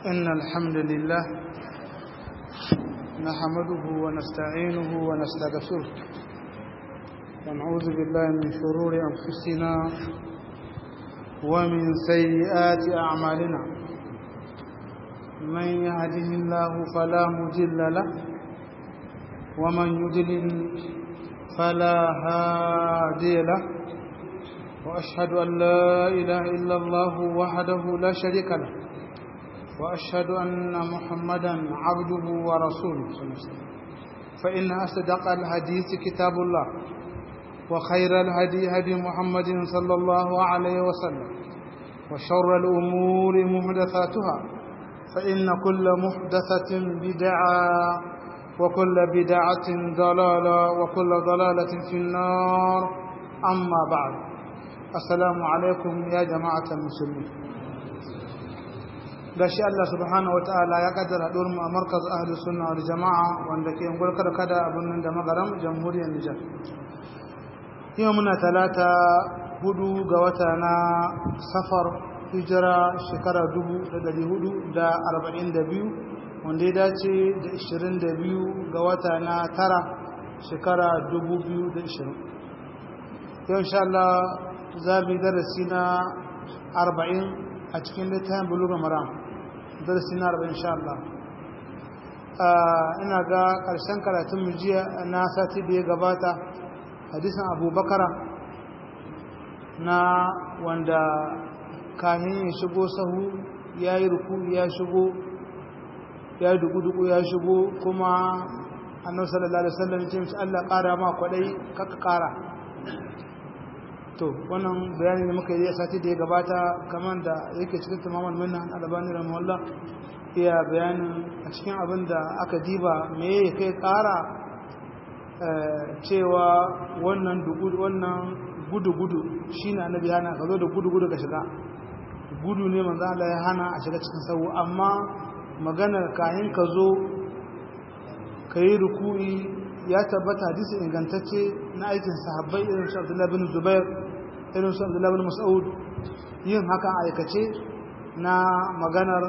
إن الحمد لله نحمده ونستعينه ونستغفره ونعوذ بالله من شرور أنفسنا ومن سيئات أعمالنا من يهده الله فلا مضل له ومن يضلل فلا هادي له وأشهد أن لا إله إلا الله وحده لا شريك له وأشهد أن محمدا عبده ورسوله فإن أصدق الحديث كتاب الله وخير الهدي هدي محمد صلى الله عليه وسلم وشر الأمور محدثاتها فإن كل محدثة بدعة وكل بدعة ضلالة وكل ضلالة في النار أما بعد السلام عليكم يا جماعة المسلمين gashi Allah subhanahu wataala ya kaddara haɗuwar mu a markaz ahli sunna wal jama'a wanda ke ungul kada kada abin nan da magaram jamhuriyar Nijar yau muna talata hudu ga wata na safar hijira shekara dubu da dari hudu da arba'in da biyu wanda ya dace da ishirin da biyu ga wata na tara shekara dubu biyu da ishirin yau insha Allah za mu yi darasi na arba'in a cikin littafin buluga maram darasi na arba'in insha Allah ina ga ƙarshen karatun mu jiya na sati da ya gabata hadisin abubakara na wanda kahin ya shigo sahu ya yi ruku ya shigo ya yi dugu-dugu ya shigo kuma annabi sallallahu alaihi wasallam ce mishi Allah ƙara ma kwaɗai kaka ƙara to wannan bayani da muka yi a sati da ya gabata kamar da yake cikin tamaman minna albani rahimahullah iya bayanin a cikin abin da aka diba me ya kai ƙara cewa wannan wannan gudu-gudu shi ne annabi hana ka zo da gudu-gudu ka shiga gudu ne manzo Allah ya hana a shiga cikin sau amma maganar kayan ka zo ka yi ruku'i ya tabbata hadisi ingantacce na aikin sahabbai irin su Abdullah bin Zubair irin su Abdullah bin Mas'ud yin haka aikace na maganar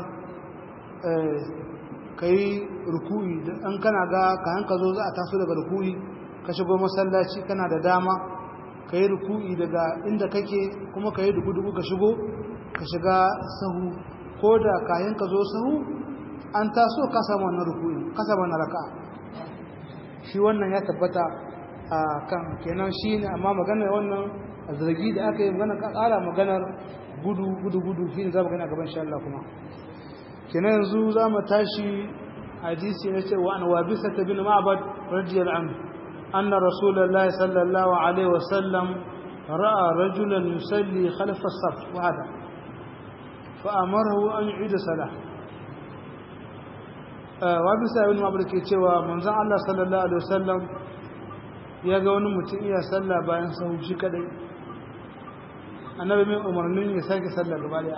ka yi ruku'i an kana ga kayan ka zo za a taso daga ruku'i ka shigo masallaci kana da dama ka yi ruku'i daga inda kake kuma ka yi dugu-dugu ka shigo ka shiga sahu ko da kayan ka zo sahu an taso ka samu wannan ruku'i ka samu wannan raka shi wannan ya tabbata a kan kenan shi ne amma maganar wannan zargi da aka yi maganar ka ƙara maganar gudu gudu gudu shi ne za mu gani a gaban shi Allah kuma kenan yanzu za mu tashi hadisi na cewa an wabisa ta bin ma'abad radiyar an anna rasulullahi sallallahu alaihi wasallam ra'a rajulan yusalli khalfa as-saf wahada fa amarahu an yu'ida salah wabisa ibn ma'abad ke cewa manzon Allah sallallahu alaihi wasallam ya ga wani mutum iya sallah bayan sahu shi kadai annabi mai umarnin ya sake sallah gaba daya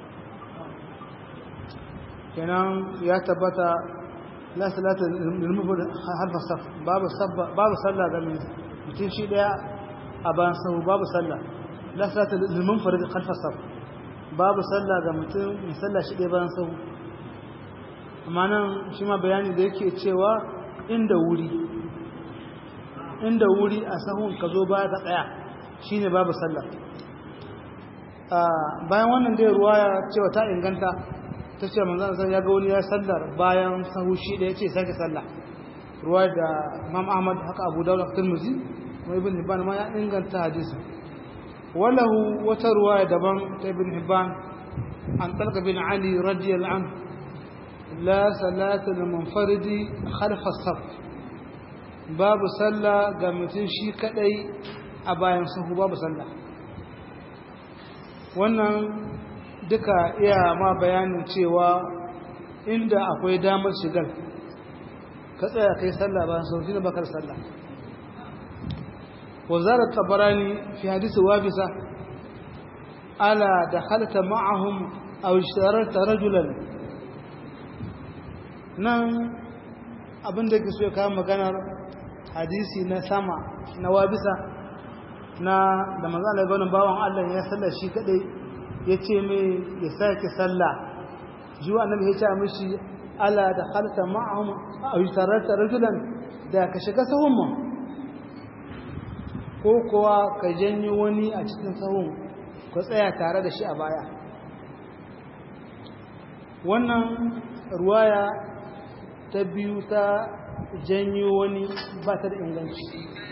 kenan ya tabbata la salata lil mufrad harfa saf babu sabba babu sallah ga mutum shi daya a bayan sahu babu sallah la salata lil munfarid khalfa saf babu sallah ga mutum mai sallah shi daya bayan sahu amma nan shi ma bayani da yake cewa inda wuri inda wuri a sahun ka zo baya ka tsaya shine babu sallah bayan wannan dai ruwaya cewa ta inganta ta ce manzan sai ya ga wani ya sallar bayan sahu shi da ya ce sake sallah ruwa da Imam Ahmad haka Abu Dawud da Tirmidhi kuma Ibn Hibban ma ya inganta hadisi walahu wata ruwaya daban ta Ibn Hibban an Talqa bin Ali radiyallahu anhu la salata lil munfaridi khalfa as-saf babu sallah ga mutum shi kadai a bayan sahu babu sallah wannan duka iya ma bayanin cewa inda akwai damar shigar ka tsaya kai sallah bayan sauki na bakar sallah wazarar tabarani fi hadisi wabisa ala da halta ma'ahum a wishararta rajulan nan abinda ke so ya kawo maganar hadisi na sama na wabisa na da manzana ga wani bawan allah ya sallar shi kadai ya ce mai ya sake sallah zuwa annabi ya ce mishi ala da halta ma'ahum aw tarata rajulan da ka shiga sahun mu ko kuwa ka janyo wani a cikin sahun ka tsaya tare da shi a baya wannan ruwaya ta biyu ta janyo wani ba ta da inganci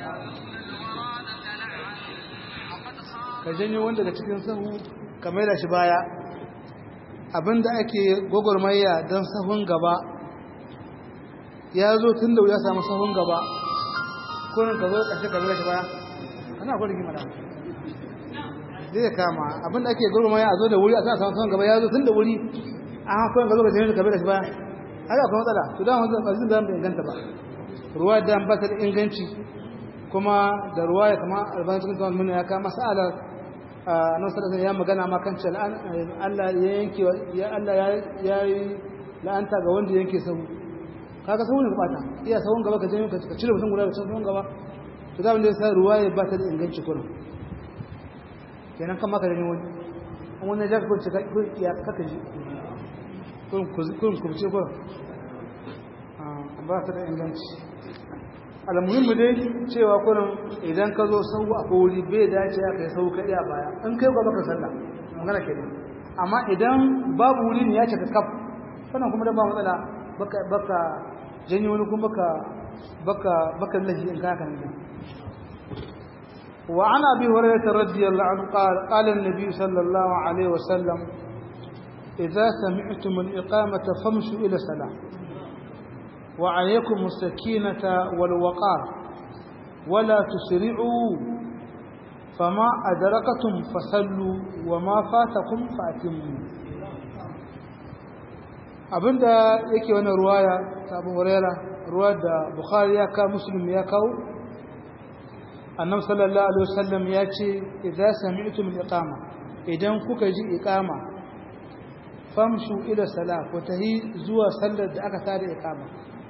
ka janyo wanda daga cikin sahu ka maida shi baya abinda ake gwagwarmaya don sahun gaba ya zo tun da ya samu sahun gaba kunin ka zo ƙashe ka maida shi baya ana kwa rigima da zai kama abinda ake gwagwarmaya a zo da wuri a sa samun sahun gaba ya zo tun da wuri a hakuwan ka zo ka jami'a ka maida shi baya haka akwai matsala to da wanzu ba zai da inganta ba ruwa da ba ta da inganci kuma da ruwa ya kama albanin cikin kawai mini ya kama sa'alar nan sadaka ya magana ma kan cewa Allah ya yanke ya Allah ya yi la'anta ga wanda yanke sahu kaga sahu ne bata iya sahun gaba ka je ka cire mutum guda da sahun gaba to da wanda ya sa ruwa ya ba ta da inganci kurin kenan kan maka da ne wani wani ya ko ce ko ya kaka ji kun kun ku ce ko ba ta da inganci almuhimmu dai cewa kurin idan ka zo sau a kori bai dace ya kai sau kaɗi a baya in kai ba baka sallah magana ke amma idan babu wuri ne ya ce ka kaf sannan kuma da ba matsala baka baka janyo wani kuma baka baka baka lahi in ka kan wa an abi hurairah radiyallahu anhu qala qala an-nabi sallallahu alaihi wasallam idza sami'tum al-iqamata famshu ila salah وعليكم السكينة والوقار ولا تسرعوا فما أدركتم فصلوا وما فاتكم فأتموا abinda yake wani ruwaya ta abu huraira ruwa da bukhari ya kawo muslim ya kawo annabi sallallahu alaihi wasallam ya ce idza sami'tum al-iqama idan kuka ji iqama famshu ila salat ko tahi zuwa sallar da aka tada iqama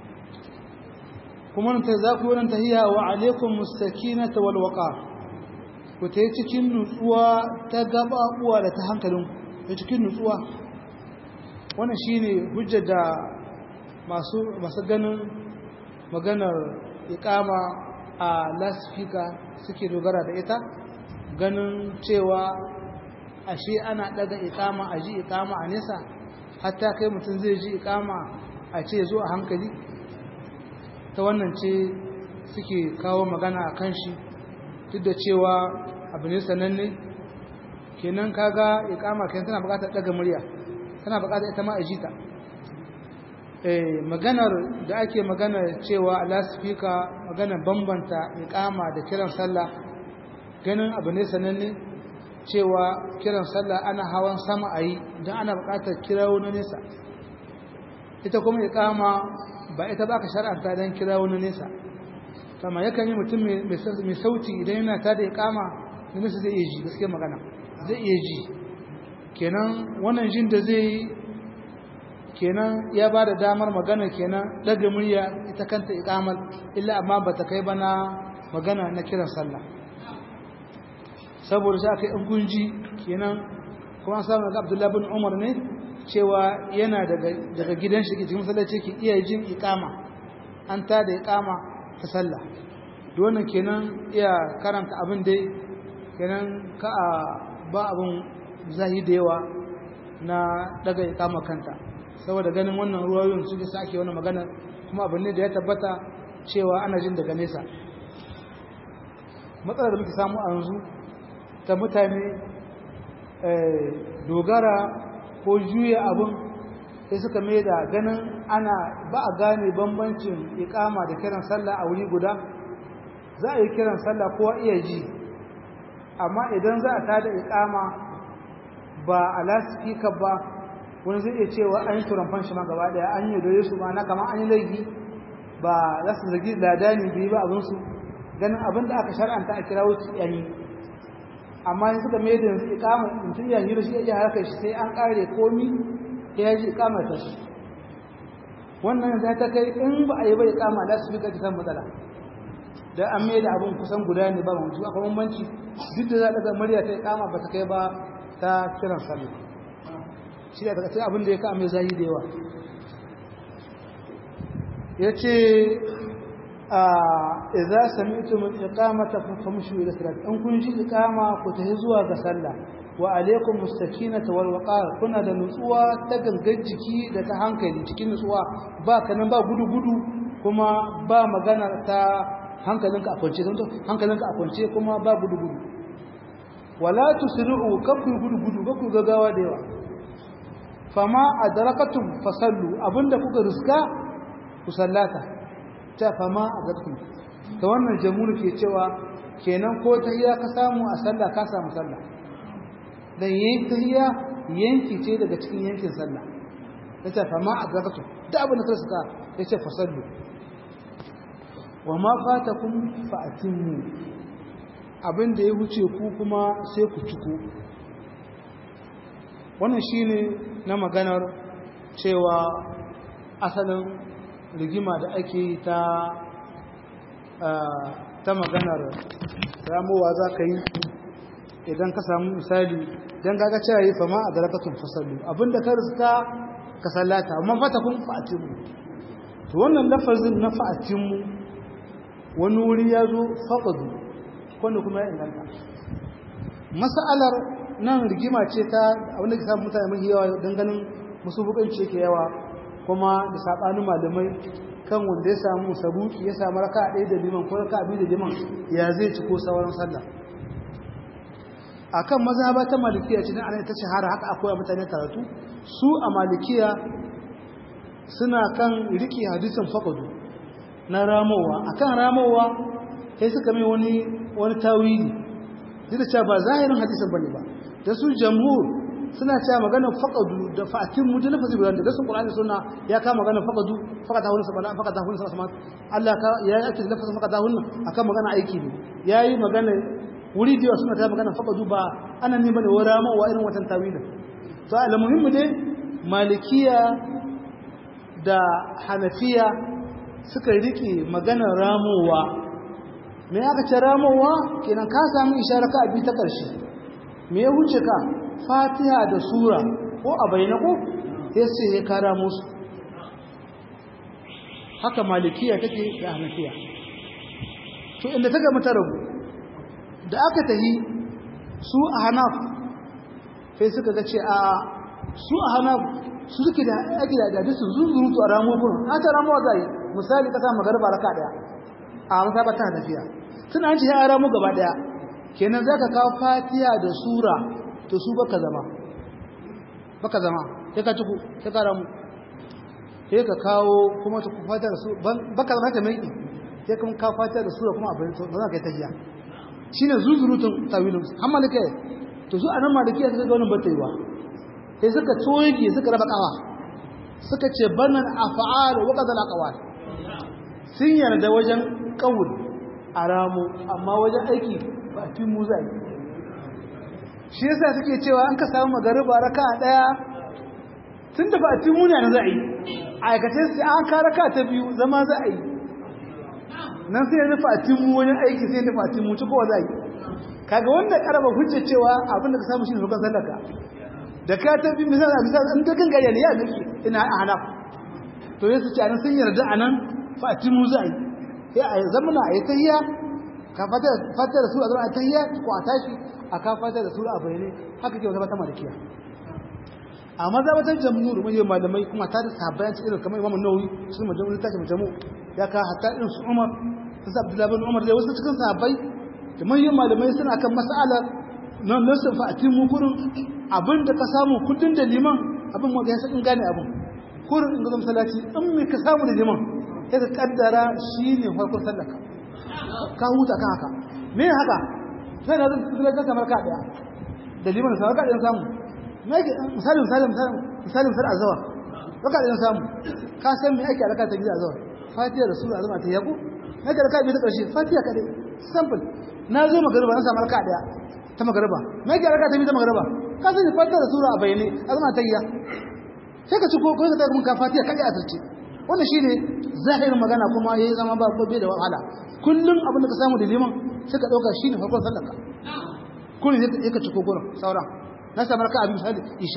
kuma ta za ku wurin tahiya wa alaikum mustakinata wal waqar ku ta yi cikin nutsuwa ta gababuwa da ta hankalin ta cikin nutsuwa wannan shine hujjar da masu masu ganin maganar iqama a lasfika suke dogara da ita ganin cewa ashe ana daga iqama a ji iqama a nesa hatta kai mutum zai ji iqama a ce zo a hankali ta wannan ce suke kawo magana a kan shi duk da cewa abu ne sananne kenan kaga ikama kenan tana bukatar daga murya tana bukatar ita ma a jita eh maganar da ake magana cewa lasfika magana bambanta ikama da kiran sallah ganin abu ne sananne cewa kiran sallah ana hawan sama a yi don ana bukatar kirawo na nesa ita kuma ikama ba ita ba ka shar'anta don kira wani nesa kama yakan yi mutum mai sauti idan yana ta da ikama da nesa zai iya ji gaske magana zai iya ji kenan wannan jin da zai yi kenan ya ba da damar magana kenan daga murya ita kanta ikamar illa amma ba ta kai bana magana na kiran sallah saboda shi aka yi gunji kenan kuma an samu daga abdullahi bin umar ne cewa yana daga gidan shi cikin masallaci ke iya jin ikama an ta da ikama ta sallah wannan kenan iya karanta abin dai kenan ka a ba abin zahi da yawa na daga ikama kanta saboda ganin wannan ruwayoyin suke sake wani magana kuma abin ne da ya tabbata cewa ana jin daga nesa matsalar da muke samu a yanzu ta mutane dogara ko juya abin sai suka mai da ganin ana ba a gane bambancin ikama da kiran sallah a wuri guda za a yi kiran sallah kowa iya ji amma idan za a tada ikama ba a lasifika ba wani zai iya cewa an yi turamfan shi ma gaba daya an yi doye su ma na kama an yi laifi ba za su zagi ladani biyu ba abinsu ganin abin da aka shar'anta a kira wuce yanyi amma yanzu suka mai da yanzu ikama mutum ya yi shi ya harkar shi sai an kare komi ya ji ikama ta shi wannan za ta kai in ba a yi ba ikama da su fika ta matsala da an mai da abin kusan guda ne ba mutu akwai bambanci duk da za ta ga murya ta ikama ba ta kai ba ta kiran sallah shi da daga cikin abin da ya ka mai zahi da yawa yace a idza sami'tum al-iqamata famshu ila salat an kun ji iqama ku tafi zuwa ga sallah wa alaikum mustakinata wal waqar kuna da nutsuwa ta gangan jiki da ta hankali cikin nutsuwa ba kanan ba gudu gudu kuma ba magana ta hankalinka a kwance don hankalinka a kwance kuma ba gudu gudu wala tusri'u kafu gudu gudu kafu gagawa da yawa fama adrakatum fasallu abinda kuka riska ku sallata ta fama adrakatum ta wannan jamhur ke cewa kenan ko tahiyya ka samu a sallah ka samu sallah dan yayin tahiyya yanki ce daga cikin yankin sallah yace fama adrakatum da abin da ka riska yace fasallu wa ma fatakum fa'timmu abin da ya wuce ku kuma sai ku ciko wannan shine na maganar cewa asalin rigima da ake ta ta maganar ramowa za ka yi idan ka samu misali don gaga cewa yi fama a darakatun fasallu abinda ka rizka ka sallata amma fata kun fa'atinmu to wannan lafazin na fa'atinmu wani wuri ya zo faƙadu wanda kuma ya inganta mas'alar nan rigima ce ta abinda ke samun mutane mai yawa don ganin musu bukanci yake yawa kuma da saɓanin malamai kan wanda ya samu sabuki ya samu raka ɗaya da liman ko raka biyu da liman ya zai ci ko sauran sallah akan mazhaba ta malikiya cikin ana ta shahara haka akwai mutane karatu su a malikiya suna kan riki hadisin faqadu na ramowa akan ramowa sai suka mai wani wani tawili duk da cewa ba zahirin hadisin bane ba da su jamhur suna cewa maganar faqadu da fa'atin mu da lafazi guda da sun qur'ani sunna ya ka maganar faqadu faqata hun sabana faqata hun sabana Allah ka ya yi lafazin faqata hun akan magana aiki ne yayi magana wuri da suna ta magana faqadu ba ana ne bane wa rama wa irin watan tawilin to almuhimmi dai malikiya da hanafiya suka rike maganar ramowa me aka ce ramowa kenan ka samu isharar ka abi ta ƙarshe me ya wuce ka fatiha da sura ko a bayyana ko ya ce ya kara musu haka malikiya take da hanafiya to inda ta gama ta rabu da aka tahi su a hanaf sai suka ga ce a su a hanaf su suke da ake da hadisin zunzurutu a ramo gurin a ta ramuwa za yi misali ka sa magarba raka daya a masaba ta hanafiya suna an ce ya ramo gaba daya kenan za ka kawo fatiha da sura to su baka zama baka zama sai ka tuku sai ka ramu sai ka kawo kuma ta fatiha da su baka zama ta mai sai kuma ka fatiha da sura kuma abin ba za ka yi tahiya shine zuzurutun tawilun har malika to su anan maliki suka ga wannan bataiwa sai suka toye suka raba kawa suka ce banan af'al wa qadal aqwal sun yarda wajen qaul aramu amma wajen aiki ba tun mu zai shi yasa suke cewa an ka samu magariba raka daya tunda ba tun mu ne za a yi aikace sai an ka raka ta biyu zama za a yi nan sai ya nufa tun mu wajen aiki sai ya nufa tun mu ci kowa za a yi kaga wanda karaba hujja cewa abin da ka samu shi ne rukan sallaka da ka ta bi misali a misali an ta kan gariya ne ya miki ina a hanaf to ya su ci anan sun yarda anan fa tun mu za a yi sai a zamana a yi tahiyya ka fata da sura zama a tahiyya ko a tashi a ka fata da sura a bayyane haka ke wata mata malikiya a mazhabatar jamhur mun yi malamai kuma ta da sahabbai cikin irin kamar imamu nawawi sun majamu ta ce majamu ya ka hatta irin su umar su sa abdullahi bin umar da wasu cikin sahabbai da manyan malamai suna kan mas'alar nan nasu fa atin mu kurin abin da ka samu kudin da liman abin mu ga yasa in gane abin kurin in ga masallaci in me ka samu da liman sai ka kaddara shine farkon sallaka ka huta kan haka me haka sai da zan tsira ka kamar ka daya da liman sai ka daya samu me yake misali misali misali misali misali azwa ka daya samu ka san me ake alaka ta gida azwa fatiha da sura azma ta yabo me ka raka bi ta karshe fatiha kadai simple na zo magariba na samu raka daya ta magariba me yake raka ta bi ta magariba ka sani fatiha da sura a bayyane azma ta yiya sai ka ci ko ko ka ta mun ka fatiha kadai a tarce wannan shine zahirin magana kuma yayi zama ba bai da wahala kullum abin da ka samu da liman suka dauka shine farkon sallaka kullum sai ka ciko gurin sauran na samu raka abin misali isha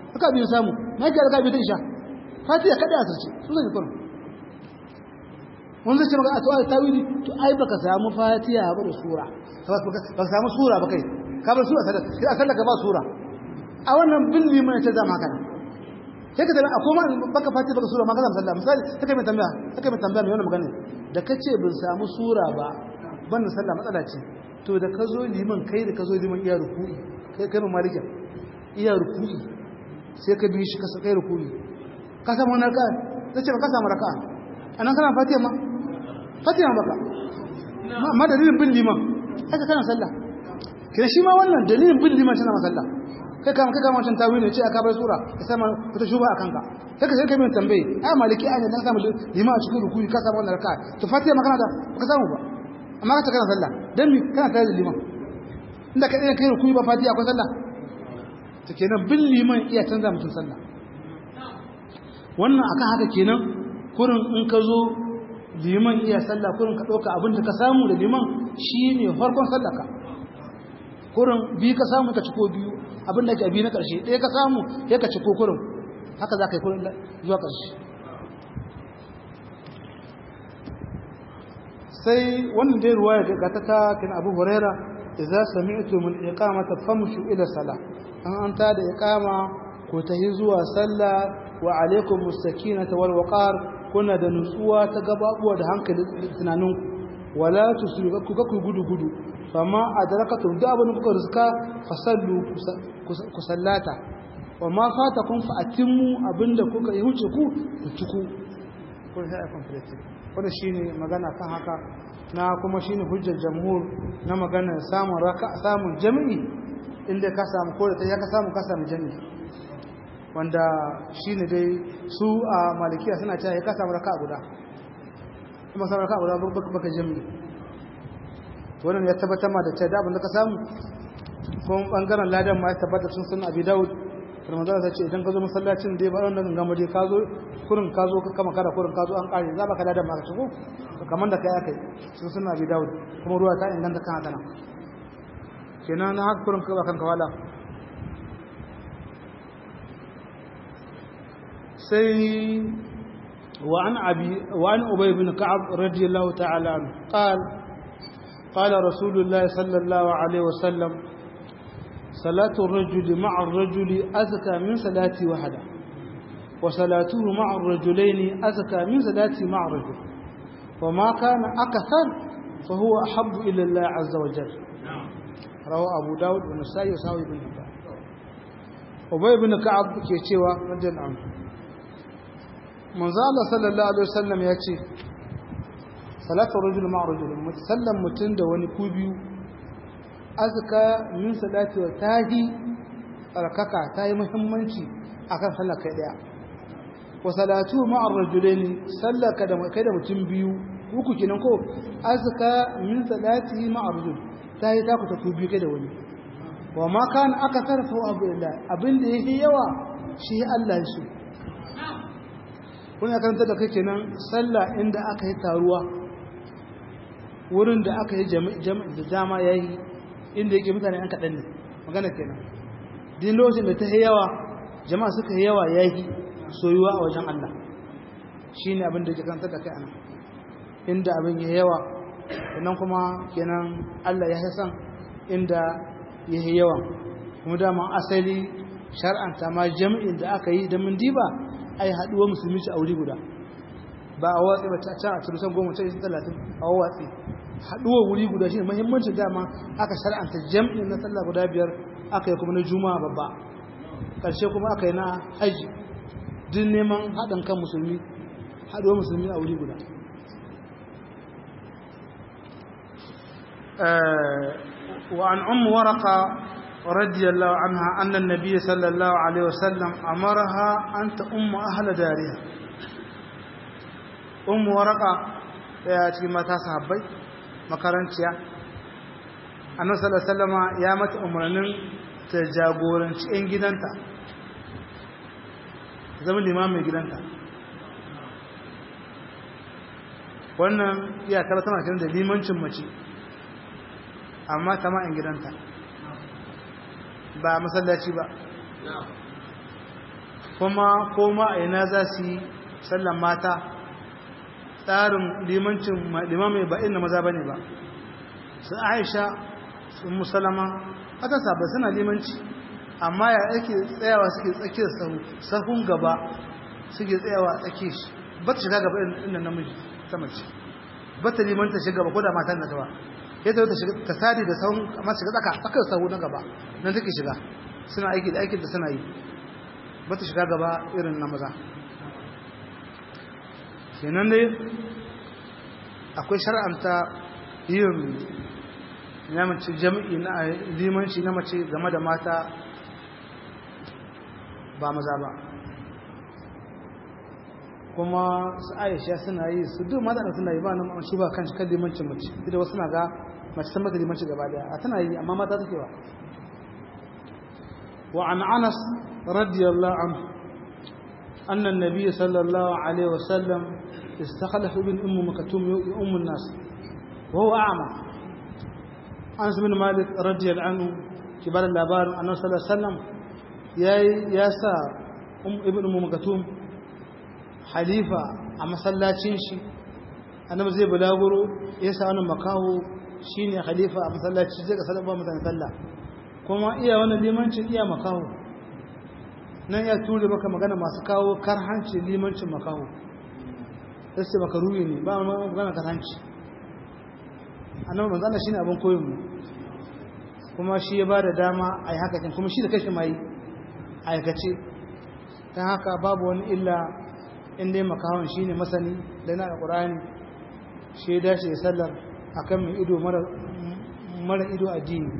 haka biyu samu na yake raka biyu ta isha fatiha kada a sarce su zai kurum wanda zai ce maka a to ai tawili to ai baka samu fatiha ba da sura baka samu sura ba kai ka bar sura sadaka sai a sallaka ba sura a wannan bin liman ya ce zama kana sai ka tabbata akwai ma baka fatiha baka sura ma ka zama sallah misali take mai tambaya take mai tambaya mai wannan magana da kace bin samu sura ba ban sallah matsala ce to da ka zo liman kai da ka zo liman iya ruku'i kai kai mai malikin iya ruku'i sai ka bi shi ka kai ruku'i ka samu wannan raka'a sai ce ba ka samu raka'a anan kana fatiha ma fatiha baka amma dalilin bin liman haka kana sallah kina shi ma wannan dalilin bin liman tana masalla kai kama kai kama wancan tawili ne ce aka bar sura ka sama wata shuba a kanka sai ka sai kai min tambaye ai maliki ai dan samu liman a cikin rukuyi ka samu wannan raka'a to fatiha ma kana da ka samu ba amma ka kana sallah dan mi kana tare da liman inda ka dai kai rukuyi ba fatiha akwai sallah to kenan bin liman iya canza mutum sallah wannan akan haka kenan kurin in ka zo liman iya sallah kurin ka ɗauka abin da ka samu da liman shi ne farkon sallaka kurin biyu ka samu ka ciko biyu abin da ke biyu na ƙarshe ɗaya ka samu ya ka ciko kurin haka za ka yi kurin zuwa ƙarshe sai wannan dai ruwa ya ga ta takin abu huraira idza sami'tu min iqamata famshu ila salah an an ta da iqama ko ta yi zuwa sallah wa alaikum mustakinata wal waqar kuna da nutsuwa ta gababuwa da hankali tunanin wala tusriku kuka ku gudu gudu fama adrakatum da abin kuka riska fasallu ku sallata wa ma fatakum fa atimmu abinda kuka yi huce ku ku tuku ko sai complete wannan shine magana kan haka na kuma shine hujjar jamhur na magana samun raka samun jami'i inda ka samu ko da ya ka samu ka samu jami'i wanda shi ne dai su a malikiya suna cewa ya kasa raka guda kuma samu raka guda baka jami wannan ya tabbatar ma da cewa da abin da ka samu kuma bangaren ladan ma ya tabbata sun sun abi daud da manzara ta ce idan ka zo masallacin dai ba wannan gama dai ka zo kurin ka zo ka kama kada kurin ka zo an kare za ba ka ladan ma ka shigo kamar da kai akai sun sun abi daud kuma ruwa ta inganta kan haka nan kenan na haka kurin ka ba kanka wala سي وعن أبي وعن أبي بن كعب رضي الله تعالى عنه قال قال رسول الله صلى الله عليه وسلم صلاة الرجل مع الرجل أزكى من صلاة وحده وصلاته مع الرجلين أزكى من صلاة مع الرجل وما كان أكثر فهو أحب إلى الله عز وجل رواه أبو داود والنسائي وساوي بن حبان أبي بن كعب كيتشيوا رضي الله عنه manzo Allah sallallahu alaihi wasallam ya ce salatu rajul ma rajul musallam mutun da wani ku biyu azka min salati wa tahi rakaka tayi muhimmanci akan sallar kai daya wa salatu ma rajulaini sallaka da kai da mutum biyu uku kenan ko azka min salati ma rajul tayi ta ku ta ku biyu kai da wani wa ma kan aka tarfa abu illa abinda yake yawa shi Allah ya so wani ya karanta da kai kenan sallah inda aka yi taruwa wurin da aka yi jami'i da dama ya yi inda yake mutane an kaɗan ne magana kenan din lokacin da ta yi yawa jama'a suka yi yawa ya yi soyuwa a wajen Allah shi ne abin da ke karanta da kai ana inda abin ya yawa sannan kuma kenan Allah ya yi san inda ya yi yawa kuma dama asali shar'anta ma jami'in da aka yi da mun diba ai haduwa musulmi ci aure guda ba a watsi ba ta can a turusan goma ta yi talatin a watsi haduwa wuri guda shi ne mahimmancin dama aka shar'anta jam'in na sallah guda biyar aka yi kuma na juma'a babba ƙarshe kuma aka yi na haji duk neman haɗin kan musulmi haduwa musulmi a wuri guda وعن أم ورقة رضي الله عنها أن النبي صلى الله عليه وسلم أمرها أن تأم أهل دارها أم ورقة ya cikin mata sahabbai makaranciya annabi sallallahu alaihi wasallam ya mata umarnin ta jagoranci 'yan gidanta zama limamin gidanta wannan iya tana kiran da limancin mace amma ta ma'in gidanta ba masallaci ba kuma koma a ina za su yi sallan mata tsarin limancin limamai ba inda maza ba ne ba su aisha su musalama aka saba suna limanci amma ya ake tsayawa suke tsakiyar sahun gaba suke tsayawa tsakiyar shi ba ta shiga gaba inda namiji ta mace ba ta limanta shiga gaba ko da matan na gaba ya ta shiga ta sadi da sahun amma shiga tsaka tsakar sahu na gaba nan take shiga suna aiki da aikin da suna yi ba ta shiga gaba irin na maza kenan dai akwai shar'anta yin ya mace jami'i na limanci na mace game da mata ba maza ba kuma su aisha suna yi su duk mata da suna yi ba nan shi ba kan shi kan limancin mace da wasu na ga mace san mata limanci gaba daya a tana yi amma mata take ba wa an anas radiyallahu anhu أن النبي صلى الله عليه وسلم استخلف ابن أم مكتوم أم الناس وهو أعمى أنس بن مالك رضي الله عنه كبار اللابار أنه صلى الله عليه وسلم يا ياسا أم ابن أم مكتوم حليفة أما صلى تشينشي أنا زي بلاغرو ياسا أنا مكاهو shine khalifa a masallaci zai ga sallah mutane sallah kuma iya wannan limancin iya makaho nan ya ture maka magana masu kawo karhanci limancin makaho sai sai maka ruwi ne ba magana karhanci annabi manzo Allah shine abin koyon mu kuma shi ya bada dama ai haka kin kuma shi da kashi mai aikace dan haka babu wani illa in dai makahon shine masani da na alqur'ani shi ya dace sallar akan mai ido mara mara ido addini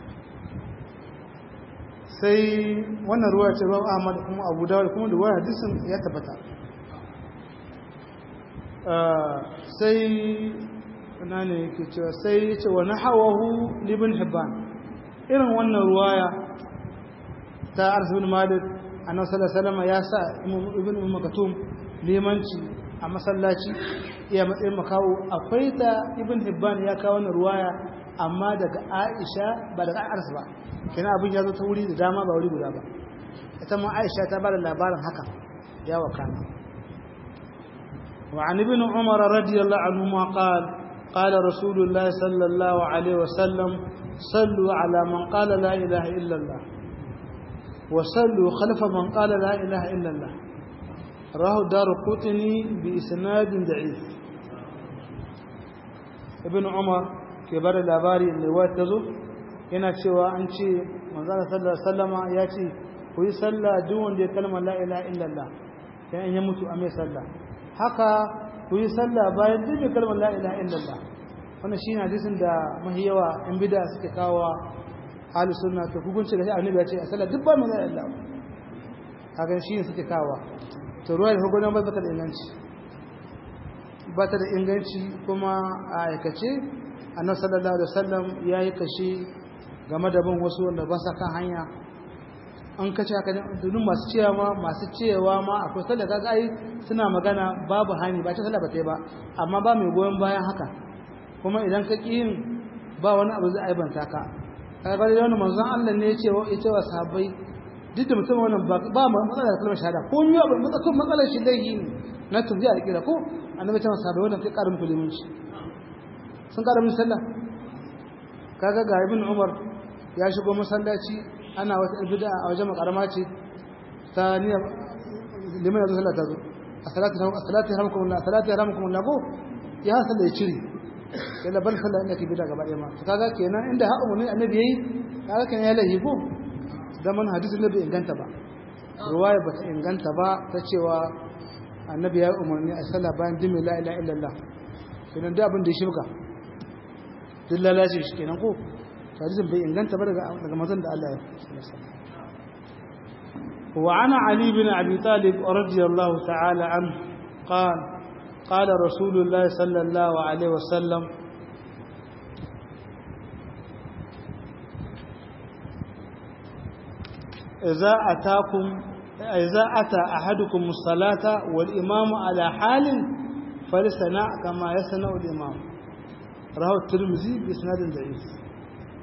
sai wannan ruwa ce ruwan ahmad kuma abu dawud kuma da ruwa hadisin ya tabbata sai na ne yake cewa sai ya ce wani hawahu libin hibban irin wannan ruwaya ta arsibin malik a nan salama ya sa ibn makatum limanci a masallaci iya matsayin makawo akwai ta ibn hibban ya kawo wannan ruwaya amma daga aisha ba daga arsa ba kina abin ya zo ta wuri da dama ba wuri guda ba ita ma aisha ta bada labarin haka ya wakana wa an ibn umar radiyallahu anhu ma qala qala rasulullah sallallahu alaihi wasallam sallu ala man qala la ilaha illa allah wa sallu khalfa man qala la ilaha illa allah rahu darqutni bi isnad da'if ibn umar ke bada labari ne wata zo yana cewa an ce manzana sallallahu alaihi wasallama ya ce ku yi sallah duk wanda ya kalma la ilaha illallah dan in ya mutu a mai sallah haka ku yi sallah bayan duk mai kalmar la ilaha illallah wannan shine hadisin da mahi yawa in bid'a suke kawo ahlus sunna to hukunci da annabi ya ce a sallah duk ba mai la ilaha illallah haka shine suke kawo to ruwa da hukunan ba ta da inganci ba ta da inganci kuma a aikace annabi sallallahu alaihi wasallam yayi kashi game da bin wasu wanda ba sa kan hanya an kace haka dukkan masu cewa ma masu cewa ma akwai sallah kaga ai suna magana babu hani ba ta sallah ba ta ba amma ba mai goyon bayan haka kuma idan ka ki yin ba wani abu zai aibanta ka kaga da wani manzon Allah ne ya ce wa ita wa sahabbai duk da mutum wannan ba ba matsala da kalmar shahada ko ni ba matsalar matsalar shi dai ne na tuzi a kira ko annabi ta sahabbai wannan kai karin kuliminci sun kada mun sallah kaga ga ibn umar ya shigo masallaci ana wata bid'a a wajen makarama ce ta niyya liman yazo sallah ta zo as-salatu as-salatu yarhamukum Allah as-salatu yarhamukum Allah ko ya sallah ya cire sai la bar sallah inda ke bid'a gaba ɗaya ma to kaga kenan inda ha umuni annabi yayi kaga kenan ya lahi ko zaman hadisin da bai inganta ba ruwaya ba ta inganta ba ta cewa annabi ya umarni a sallah bayan dimi la ilaha illallah kenan da abin da ya shirka duk lalace shi kenan ko hadisin bai inganta ba daga daga mazan da Allah ya wa ana ali bin abi talib radiyallahu ta'ala an qala qala rasulullah sallallahu alaihi wasallam idza atakum idza ata ahadukum as-salata wal imamu ala halin falisana kama yasna al-imam rahu tirmizi bi isnadin da'if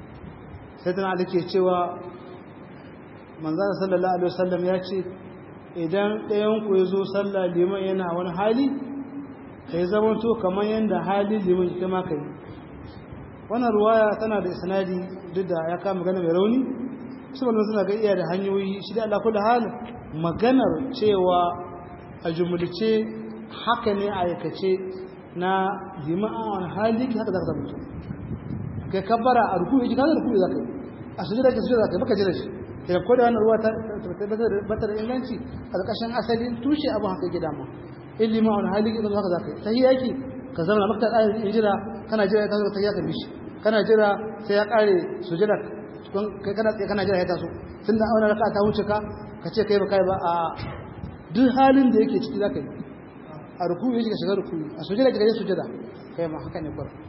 sai tana da ke cewa manzana sallallahu alaihi wasallam ya ce idan ɗayan ku ya zo sallah liman yana wani hali kai zaman to kamar yadda hali liman kai ma kai wannan ruwaya tana da isnadi duk da ya kama magana mai rauni su wannan suna ga iya da hanyoyi shi da Allah da hal maganar cewa a jumulce haka ne a aikace na liman a wani hali haka za ka zama kai kabbara a ruku yake kaza ruku za ka yi a sujada ke sujada za ka yi baka jira shi kai ko da wannan ruwa ta bata da inganci a ƙarƙashin asalin tushe abin haka yake dama in liman a wani hali ke zama haka za ka yi tahiyya yake ka zama maka ta ƙarin jira kana jira ya taso ta ya kabi shi kana jira sai ya ƙare sujada kai kana tsaye kana jira ya taso tunda auna raka ta wuce ka ka ce kai ba kai ba a duk halin da yake ciki za ka yi a ruku yake ka shiga ruku a sujada ka je sujada kai ma haka ne kwar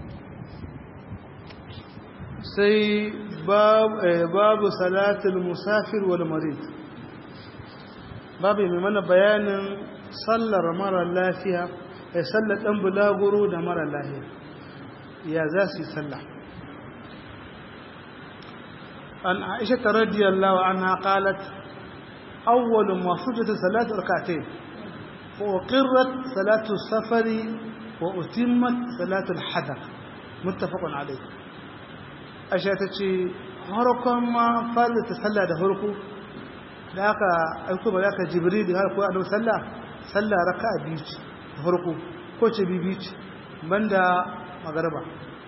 sai babu salatul musafir wal marid babu mai mana bayanin sallar mara lafiya ya sallar ɗan bulaguro da mara lafiya ya za su yi sallah an aisha ta radiyallahu anha qalat awwalu ma fujata salatu rak'atayn wa qirrat salatu safari wa utimmat salatu al-hadar muttafaqun alayh aisha ta ce harkon ma fara ta sallah da harko da aka aiko ba aka jibril har ko annabi sallah sallah raka'a biyu ce farko ko ce bibi ce banda magarba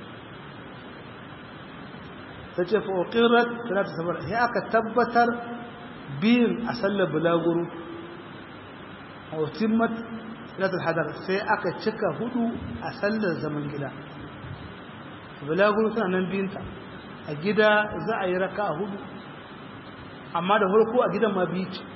ta ce fa uqirat salatu safar sai aka tabbatar biyun a sallar bulaguro a utimmat salatu hadar sai aka cika hudu a sallar zaman gida bulaguro suna nan biyunta a gida za a yi raka a hudu amma da farko a gidan ma biyu ce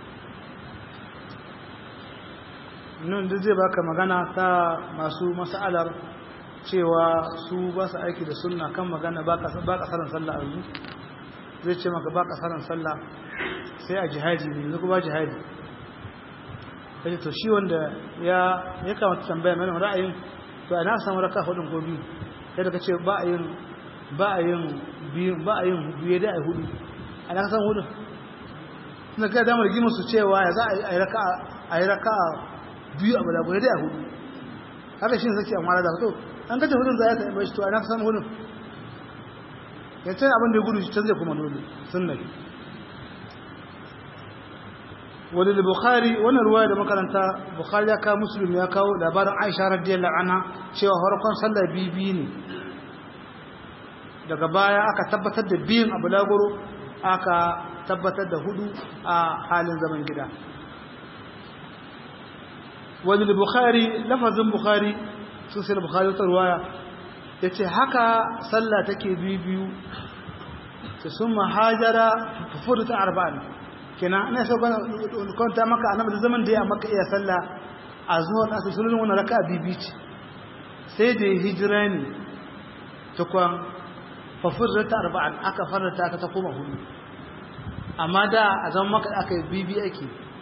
nan da zai baka magana ta masu mas'alar cewa su ba su aiki da sunna kan magana ba kasaran sallah a yanzu zai ce maka ba kasaran sallah sai a jihadi ne yanzu ba jihadi kace to shi wanda ya ya kamata tambaya mai ra'ayin to ana samu raka hudun ko biyu sai da kace ba a yin ba a yin biyu ba a yin biyu da ai hudu ana san hudu na ga damar gimin su cewa ya za a yi raka a yi raka biyu a bala guda da hudu haka shi sake amma da to an kace hudun za ya taɓa shi to ana san hudun ya ce abin da gudu shi ta zai kuma nuni sunna wani da bukhari wannan ruwaya da makaranta bukhari ya kawo muslim ya kawo labarin aisha radiyallahu anha cewa farkon sallar bibi ne daga baya aka tabbatar da biyun abu lagoro aka tabbatar da hudu a halin zaman gida wani da bukhari lafazin bukhari sun sai da bukhari wata ruwaya ya ce haka sallah take biyu ta sun mahajara fufudu ta arba'in kenan ina so kwanta maka annabi da zaman da ya maka iya sallah a zuwa nasu sunan wani raka bibi ce sai da hijira ne tukwan fafirra ta arba'an aka farata ta koma hudu amma da a zama maka aka yi bibi ake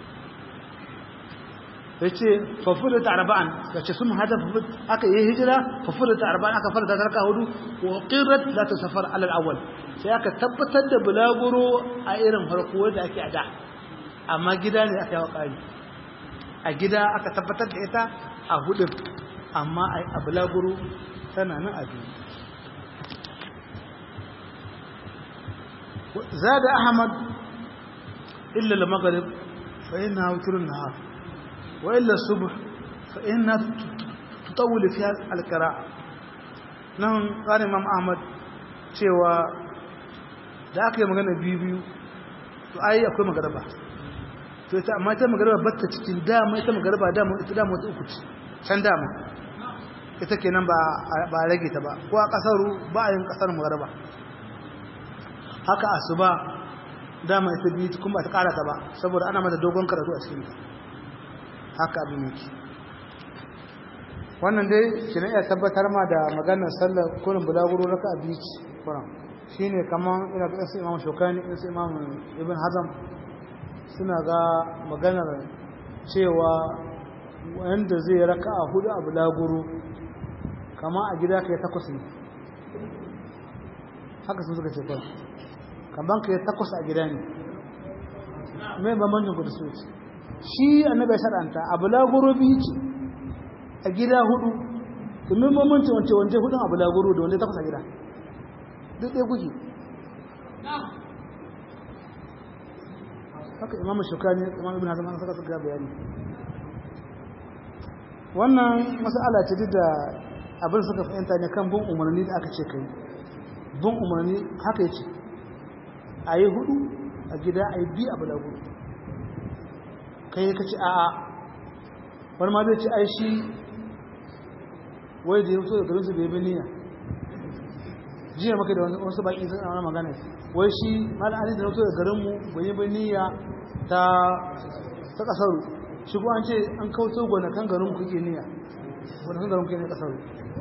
ya ce fafirra ta arba'an ya ce sun hada aka yi hijira fafirra ta arba'an aka farata ta raka hudu wa ƙirar za ta safar alal awal sai aka tabbatar da bulaguro a irin farko da ake a da amma gida ne aka yi wa ƙari a gida aka tabbatar da ita a hudun amma a bulaguro tana nan a biyu زاد أحمد إلا المغرب فإنها وتر النهار وإلا الصبح فإنها تطول فيها القراءة نعم قال إمام أحمد cewa da aka yi magana biyu biyu to ai akwai magaraba to ita amma ita magaraba batta cikin dama ita magaraba dama ita dama wata uku ce can dama ita kenan ba ba rage ta ba ko a kasaru ba a yin kasar magaraba haka asuba dama ita biyu kuma ta karata ba saboda ana mata dogon karatu a cikin haka abin yake wannan dai shi ne ya tabbatar ma da maganar sallar kurin bulaguro raka a biyu kuran shi ne kamar ina ga su imam shokani su imam ibn hazam suna ga maganar cewa wanda zai raka a hudu a bulaguro kama a gida ka yi takwas ne haka sun suka ce kawai kamar ka yi takwas a gida ne mai bambancin ku da su ce shi annabi ya shar'anta a bulaguro biyu ce a gida hudu domin mamanci wance wance hudun a bulaguro da wanda takwas a gida duk ɗaya kuke haka imamu shukani imam ibn hazm an saka suka bayani wannan mas'ala ce duk da abin suka fahimta ne kan bin umarni da aka ce kai bin umarni haka yace a yi hudu a gida a yi biyu a bulaguro kai ka ce a'a wani ma zai ce ai shi wai da ya fito da garinsu bai bi niyya jiya maka da wasu baki sun ana magana wai shi malam ali da ya fito da garinmu bai yi bi niyya ta ta kasaru shi ko an ce an kauto gonakan garin kuke niyya gonakan garin kuke ne kasaru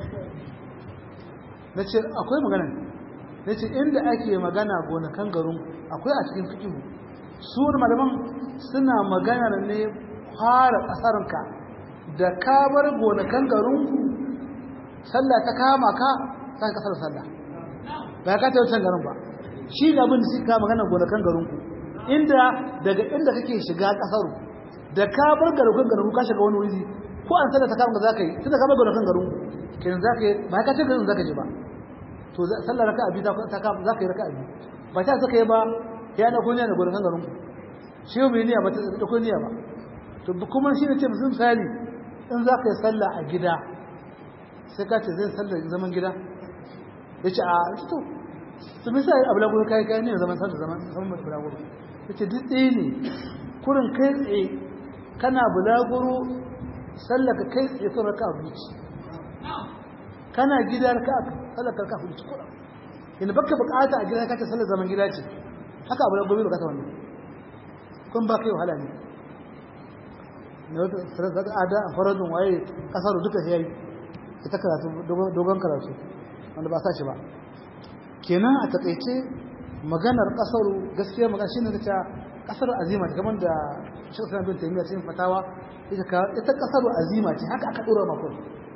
na ce akwai magana na ce inda ake magana gonakan garin akwai a cikin fikihu su malaman suna magana ne fara ƙasarka da ka bar gonakan garinku sallah ta kama ka ta kasar sallah ba ka ta wucin garin ba shi ga abin da suka magana gonakan garinku inda daga inda kake shiga ƙasaru da ka bar garukan garinku ka shiga wani wuri ko an sallah ta kama ka zaka yi tunda ka bar gonakan garinku kenan zaka yi ba ka ce garin zaka je ba to sallah raka'a biyu ta kama zaka yi raka'a biyu ba ta saka yi ba ya na kunya da gonakan garinku shi bai niyya ba ta dauko niyya ba to kuma shi ne ce musu misali in za ka yi sallah a gida sai ka ce zai sallah zaman gida ya ce a to to me sai abu lagoro kai kai ne zaman sallah zaman zaman mai bulaguro ya ce duk ɗaya ne kurin kai tsaye kana bulaguro sallah ka kai tsaye sun raka abuci kana gida raka sallah ka raka abuci kuɗa yana baka bukata a gida ka ce sallah zaman gida ce haka abu lagoro bai bukata wannan kun ba kai wahala ne na wata sarrafa ada a faradun waye kasar duka ya yi ita karatu dogon karatu wanda ba sa shi ba kenan a takaice maganar kasar gaskiya magana shine da ta kasar azima ta kamar da Sheikh Islam bin Taymiyyah cikin fatawa ita ka ita kasar azima ce haka aka dora maka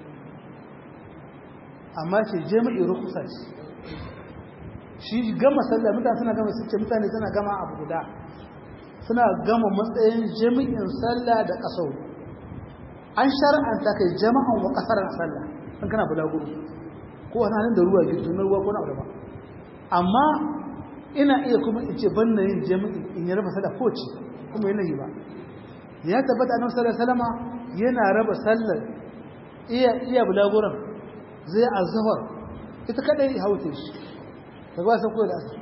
amma ce jami'i rukusa ce shi gama sallah mutane suna gama suke mutane suna gama abu guda suna gama matsayin jami'in sallah da kasau an shar'anta kai jama'an wa kasar sallah in kana bulaguro ko wani halin da ruwa gitu na ruwa ko na ba amma ina iya kuma in ce ban na yin jami'in in yi raba sallah ko ce kuma yana yi ba ya tabbata annabi sallallahu alaihi wasallama yana raba sallar iya iya bulaguran zai azhar ita kadai haute shi ta ba san ko da asar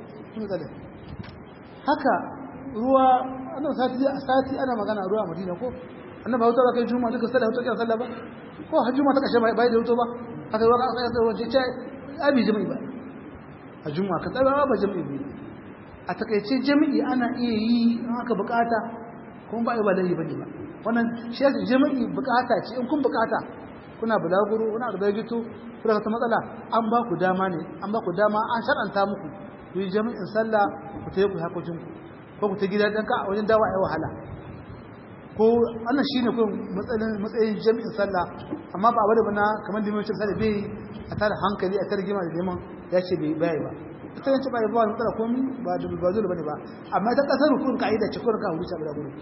haka ruwa annan sati a sati ana magana ruwa a Madina ko annabi hauta ba kai juma'a duka sallah hauta kan sallah ba ko har juma'a ta kashe bai da hauta ba aka yi waka aka yi wace ce abi jami'i ba a juma'a ka tsara ba jami'i ne a takaice jami'i ana iya yi in aka bukata kuma ba ba dai bane ba wannan shi yasa jami'i bukata ce in kun bukata kuna bulaguro kuna da bagito kuna ta matsala an ba ku dama ne an ba ku dama an shar'anta muku ku yi jami'in sallah ku tayi ku hakokin ku ko ku ta gida dan ka a wajen dawa ai wahala ko wannan shine ko matsayin matsayin jami'in sallah amma ba bada bana kamar da mai sallah bai a tare hankali a tare gima da neman ya ce bai bai ba ita ne ce bai ba matsala komai ba da ba zuwa bane ba amma ta kasar rukun kaida ce ko ka huruci abu da guru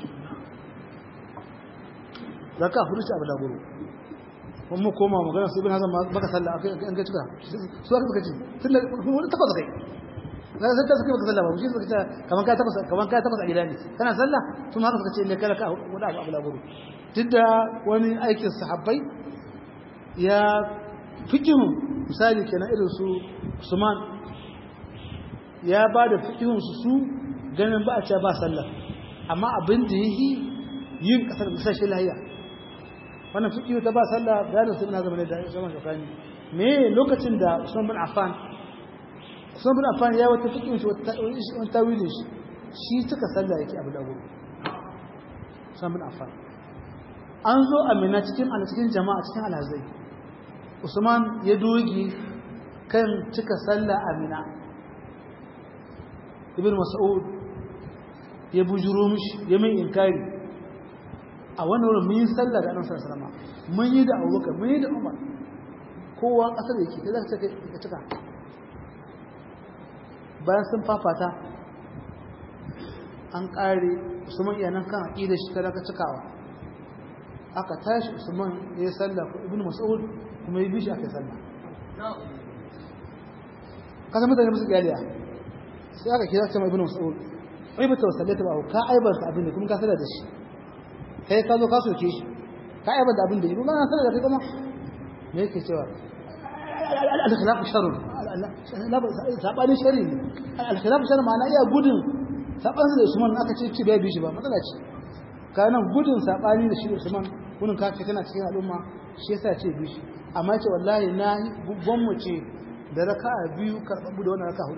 zaka huruci abu da guru mun mu koma magana su ibn hazan baka sallah akai an ga cika su aka suka ce tun da wani tabbata kai na sai ta suka baka sallah ba mu shi suka ce kaman ka tabbata kaman ka tabbata a gida ne kana sallah sun haka suka ce ne kala ka wada abu laburu duk da wani aikin sahabbai ya fikihu misali kenan irin su Usman ya ba da fikihun su su ganin ba a ce ba sallah amma abin da yi yin kasar misashe lahiya wannan fikihu ta ba sallah bayanin sun na zama da zaman shafani me lokacin da Usman bin Affan Usman bin Affan ya wata fikihu shi wata tawilin shi shi suka sallah yake abu dago Usman bin Affan an zo amina cikin a cikin jama'a cikin alhazai Usman ya dogi kan cika sallah amina Ibn Mas'ud ya bujuro mishi ya mai inkari a wannan wurin mun yi sallah da annabi sallallahu alaihi wasallam mun yi da Abubakar mun yi da Umar kowa kasar yake kai zaka ce ka cika bayan sun fafata an kare usman iya nan kan aqidar shi ta raka cikawa aka tashi usman ya salla ko ibnu mas'ud kuma ya bi shi aka salla kasan mutane musu galiya sai aka kira cewa ibnu mas'ud ai ba tawassalata ba ka aibar abin da kuma ka salla da shi kai ka zo ka soke shi ka aibar da abin da yi kuma na salla da kai kuma me yake cewa al-khilaf sharr sabanin shari ne al-khilaf sharr ma'ana iya gudun sabanin da Usman aka ce ci bai bi shi ba matsala ce kana gudun sabani da shi Usman gudun ka kana cikin al'umma shi yasa ce bi shi amma ce wallahi na gwammu ce da raka'a biyu karbabu da wannan raka'a hudu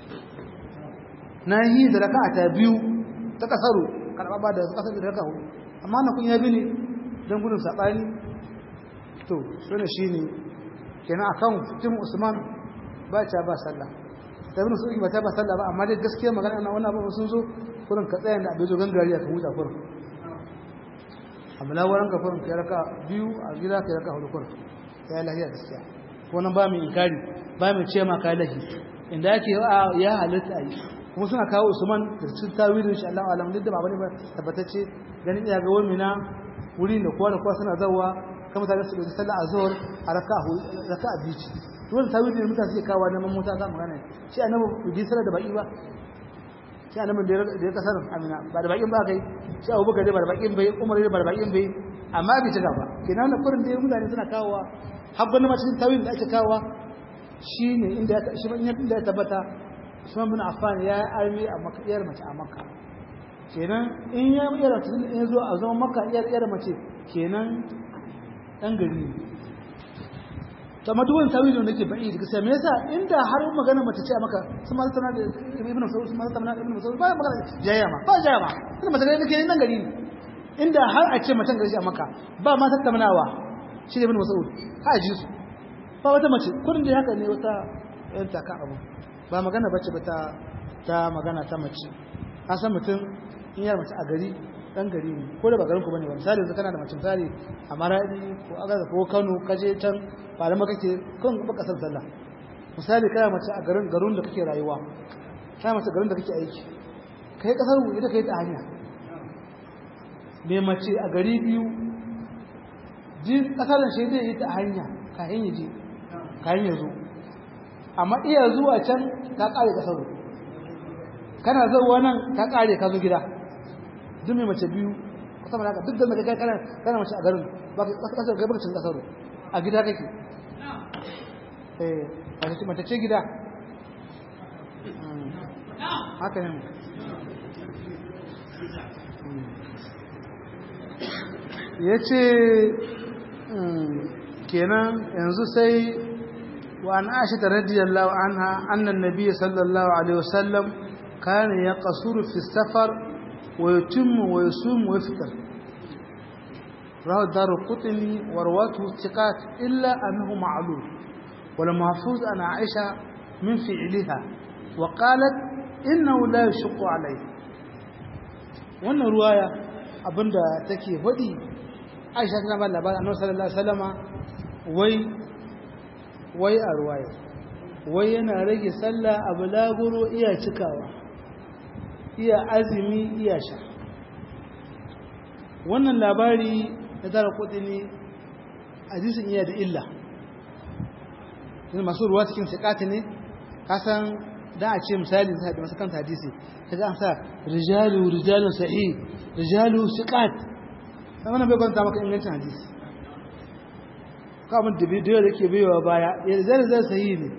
na yi da raka'a ta biyu ta kasaru karbaba da kasar da raka'a hudu amma na kun yabi ne don gudun sabani to shine shine kenan akan fitin Usman ba ta ba sallah ta bin su ba ta ba sallah ba amma dai gaskiya magana na wannan abu sun zo kurin ka tsaya da abin zo gangariya ka huta kurin amma lawaran ka kurin kai raka biyu a gida kai raka hudu kurin ya lahiya gaskiya ko nan ba mu inkari ba mu ce ma kai lahi inda yake ya halitta yi kuma suna kawo Usman da cikin tawilin shi Allah alam duk da ba bane ba tabbatacce ganin iya ga wani na wuri da kowa da kowa suna zawa kama tare su da sallah azhar a raka'a raka'a biyu ce dole tawili ne mutane suke kawo neman mota za mu gane shi annabi bai sallah da baki ba shi annabi da ya kasar amina ba da bakin ba kai shi abubakar dai ba da bakin bai umar dai ba da bakin bai amma bai cika ba kenan na kurin da mutane suna kawo har gwamnati ma cikin tawili da ake kawo shine inda ya shi inda ya tabbata Usman bin Affan ya armi a Makka iyar mace a Makka kenan in ya iyar in ya zo a zaman Makka iyar iyar mace kenan dan gari ne to amma duwan tawilin da ke ba'i daga sai me yasa inda har magana mace ce a maka sun ma tana da ibnu Mas'ud sun ma tana da ibnu Mas'ud ba magana jayya ma ba jayya ma ina mace gari nake nan gari ne inda har a ce macen gari a maka ba ma tattaunawa shi da ibnu Mas'ud ha ji su ba wata mace kurin da haka ne wata yan taka abu ba magana bace ba ta ta magana ta mace an san mutum in yar mace a gari dan gari ne ko da ba garin ku bane ba misali yanzu kana da mace misali a Maradi ko Agaza ko Kano kaje can ba da kake kan ba kasar sallah misali kana mace a garin garin da kake rayuwa kana mace garin da kake aiki kai kasar mu ita kai ta hanya me mace a gari biyu din kasar shi zai yi ta hanya ka hanya ji ka hanya zo amma iya zuwa can ka kare kasar kana zuwa nan ka kare ka zo gida duk mai mace biyu kusa mana haka duk da mai kana kana mace a garin ba ka kasar gaba cin kasar a gida kake eh a ce mace ce gida haka ne ya ce kenan yanzu sai wa an ashi ta radiyallahu anha annan nabiya sallallahu alaihi wasallam kana ya kasuru fi safar ويتم ويصوم ويفطر رواه الدار القطني ورواته الثقات إلا أنه معلول ولمحفوظ عن عائشة من فعلها وقالت إنه لا يشق عليه wannan ruwaya abinda take faɗi aisha tana ba labarin annabi sallallahu alaihi wasallama wai wai a ruwaya wai yana rage sallah a bulaguro iya cikawa iya azumi iya sha wannan labari na tara kudi ne hadisin iya da illa masu ruwa cikin sikati ne kasan da a ce misali da masu kanta hadisi ta ga an sa rijalu rijalun sahi rijalu sikat ta wannan bai kwanta maka ingancin hadisi ka abin da bidiyo da ke biyowa baya ya rijalu zai sahi ne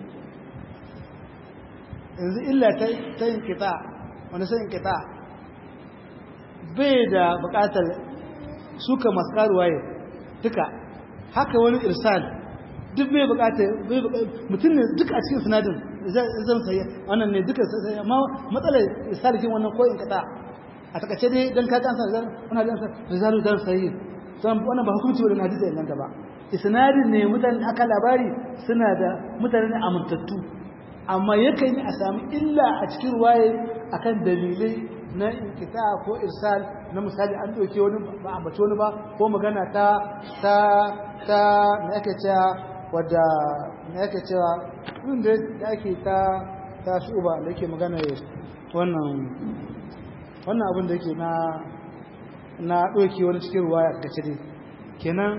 yanzu illa ta yin kita wani sanin kita bai da bukatar suka masu karuwaye duka haka wani irsal duk bai bukatar mutum ne duka a cikin sinadin zan sayi wannan ne duka sai amma matsalar irsalikin wannan ko in kita a takace dai don ka kansa zan wani dan rizalu dan sayi san wannan ba hukunci wannan hadisi nan gaba isnadin ne mutane aka labari suna da mutane ne amintattu amma yakan yi a sami illa a cikin ruwaye akan dalilai na inkita ko irsal na misali an ɗauke wani ba a bace wani ba ko magana ta ta ta na yake cewa wadda na yake cewa inda da ake ta ta shuba da yake magana wannan wannan abin da yake na na ɗauke wani cikin ruwa ya kace dai kenan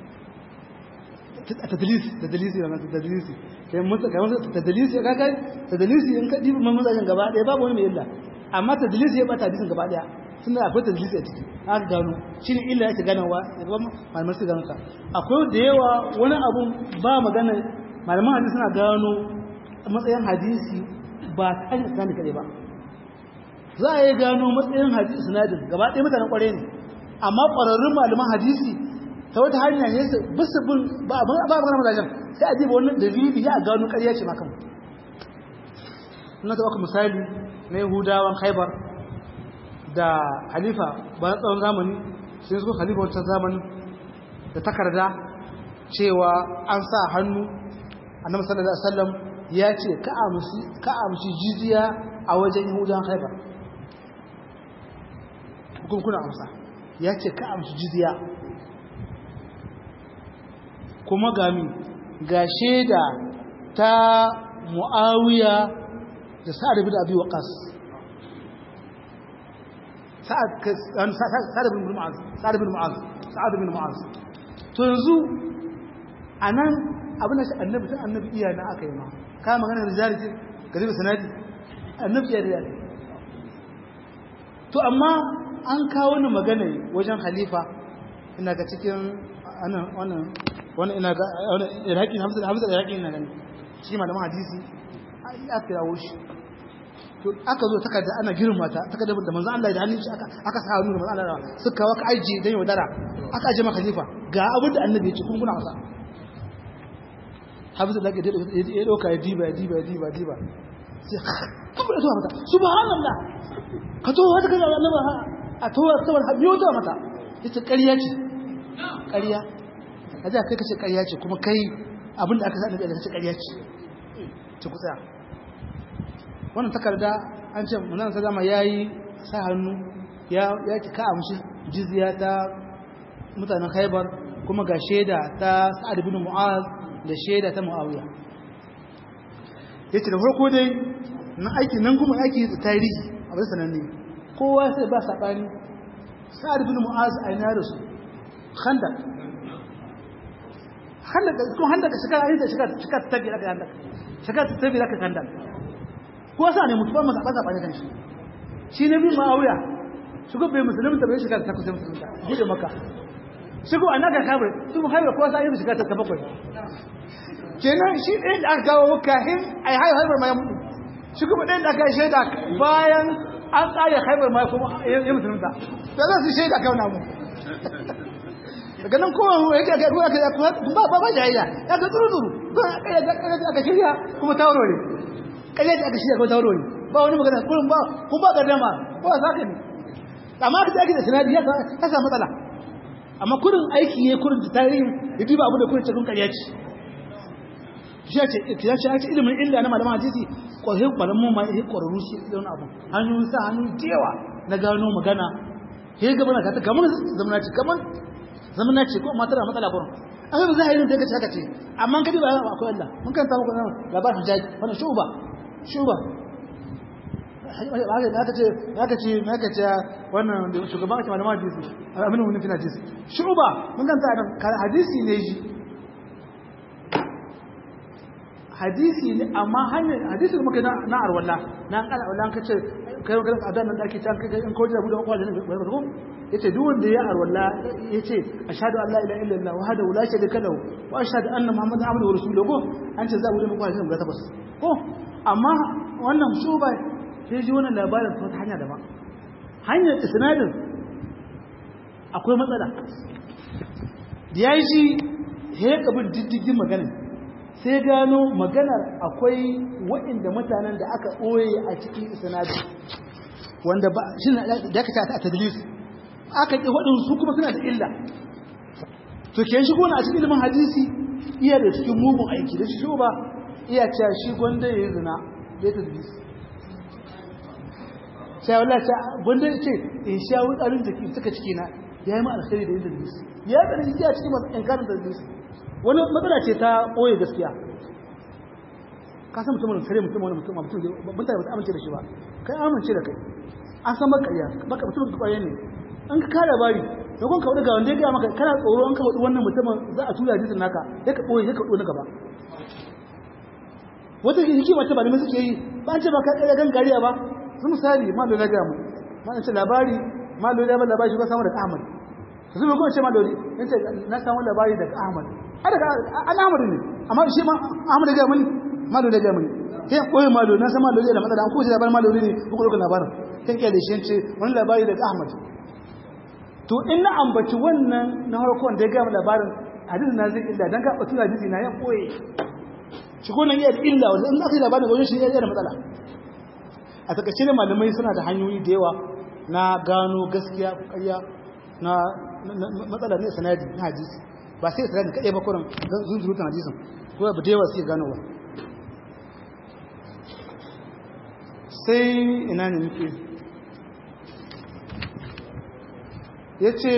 tadlisi tadlisi da tadlisi kai mutu kai mutu tadlisi ka kai tadlisi in ka dibi man mazajin gaba ɗaya babu wani mai illa amma tadlisi ya bata hadisin gaba ɗaya tunda akwai tadlisi a ciki aka gano shine illa yake ganawa gaban malaman su gano ka akwai da yawa wani abun ba magana malaman hadisi suna gano matsayin hadisi ba ta hanyar sanadi kaɗai ba za a yi gano matsayin hadisi sinadin gaba ɗaya mutanen ƙware ne amma ƙwararrun malaman hadisi ta wata hanya ne su bisu bin ba a magana mazajen sai a jiba wannan dalili ya gano ƙarya ce makan na taɓa misali na yahudawan haibar da halifa bayan tsawon zamani sai su halifa wancan zamani da takarda cewa an sa hannu annabi sallallahu alaihi wasallam ya ce ka amshi jiziya a wajen yahudawan haibar kuna amsa ya ce ka amshi jiziya kuma gami ga shaida ta mu'awiya da sa'ad bin abi waqas sa'ad bin mu'az sa'ad bin mu'az sa'ad bin mu'az to yanzu anan abin da annabi tun annabi iya na aka yi ma ka magana rijali ce gari da sanadi annabi iya rijali to amma an kawo ni magana wajen halifa ina ga cikin wannan wannan ina ga iraki hamza hamza iraki ina gani shi malaman hadisi aka yawo shi to aka zo takarda ana girma ta takarda da manzo Allah da hannun shi aka aka sa hannu da manzo Allah suka kawo ka aje dan yaudara aka aje maka khalifa ga abin da annabi ya ce kun kuna wasa hafiz da ya doka ya diba ya diba ya diba ya diba sai kuma zuwa mata subhanallah ka to wata kaza annabi a to wata wata biyo ta mata ita ƙarya ce ƙarya a da kai kace ƙarya ce kuma kai abin da aka sa annabi kace ƙarya ce ci ku tsaya wannan takarda an ce munan sallama yayi sa hannu ya ya ki ka amshi jizya ta mutanen Khaibar kuma ga sheda ta Sa'ad ibn Mu'az da sheda ta Muawiya yace da farko dai na aiki nan kuma aiki da tarihi abin sananne kowa sai ba sabani Sa'ad ibn Mu'az a ina da su Khandaq Khandaq ko Khandaq shekara ayi da shekara shekara ta biya Khandaq shekara ta biya Khandaq ko sa ne mutuban maza ba sabani kan shi shi ne bin Muawiya shi ko bai musulmi ta bai shekara ta kusa musulunta bude maka shi ko annaka kabar su mu haiba ko sai shekara ta bakwai kenan shi ɗin da aka kawo kahin ai haihu haibar ma ya mutu shi kuma ɗin da aka yi shaida bayan an tsare haibar ma kuma ya musulunta da za su shaida kawo namu daga nan kowa ya ga ruwa ka ba ba ba jayayya ya ga tsuru tsuru ba aka shirya kuma ta warware kalle da aka shirya kuma ta warware ba wani magana kullum ba kun ba ga dama ko a saka ne amma ka ake da sinadi ya samu matsala amma kurin aiki ya kurin da tarihi ya duba abu da kurin cikin ƙarya ce ya ce ake ilimin illa na malaman hadisi ƙwararru ƙwararru ma ya ƙwararru shi irin abu hannu sa hannu jewa na gano magana ya yi gaba na kata kamar zamana ce kamar zamana ce ko matar da matsala gurin an yi za a yi yin daga haka ce amma kadi ba akwai Allah mun kan samu kwanan labarin jaji wannan shuba shuba aka ce aka ce aka ce wannan shugaban ake malaman hadisi aminu wani fina hadisi shuba mun kan hadisi ne shi hadisi ne amma hanyar hadisi da muka na arwalla na an kala arwalla ka ce kai kai adan nan da ake can kai in koji da buɗe kwalin ne ba ko yace duk wanda ya arwalla yace ashhadu an la ilaha illallah wa hada la sharika lahu wa ashhadu anna muhammadan abduhu wa rasuluhu ko an ce za mu buɗe kwalin guda takwas ko amma wannan shuba sai ji wannan labarin ta hanya daban hanyar isnadin akwai matsala da ya yi shi ya kabin diddigin maganin sai gano maganar akwai waɗanda mutanen da aka ɓoye a cikin isnadin wanda ba shi da aka ta a tadlis aka ƙi waɗin su kuma suna da illa to ke shi gona a cikin ilimin hadisi iya da cikin mugun aiki da shi ba iya cewa shi gwanda ya yi zina ya tadlis sai wallah ta gwanda ya ce in sha wutsarin da ke suka ciki na ya yi ma alkhairi da yin tadlis ya yi tsarin jiya cikin inkarin tadlis wani matsala ce ta ɓoye gaskiya ka san mutumin kare mutum wani mutum mutum mutane ba ta amince da shi ba kai amince da kai an san baka iya baka mutum ka kwaye ne an ka kare labari da kun ka wani ga wanda ya gaya maka kana tsoro an ka wadi wannan mutumin za a tura hadisin naka ya ka boye ya ka na gaba wata hikima ta malamai suke yi ba an ce ba ka kare gangariya ba su misali ma da na gaya mu ma ce labari ma da ya ba labari shi ba samu daga Ahmad su ne kuma ce ma da ya ce na samu labari daga Ahmad a daga an Ahmad ne amma shi ma Ahmad ya gaya mani ma da ya gaya mani kai koyi ma da na san ma da da matsala an kuma labarin ma da ne ku ko labarin kan kai da shi ce wani labari daga Ahmad to in na ambaci wannan na farko da ya gaya labarin hadisin na zai illa dan ka batu hadisi na ya koyi shi ko nan iya illa wanda in aka yi labarin wajen shi ya da matsala a takaice ne malamai suna da hanyoyi da yawa na gano gaskiya ko ƙarya na matsala ne sanadi na hadisi ba sai sanadi kaɗai ba kuran zunzurutun hadisin ko ba da yawa sai ganowa sai ina ne muke ya ce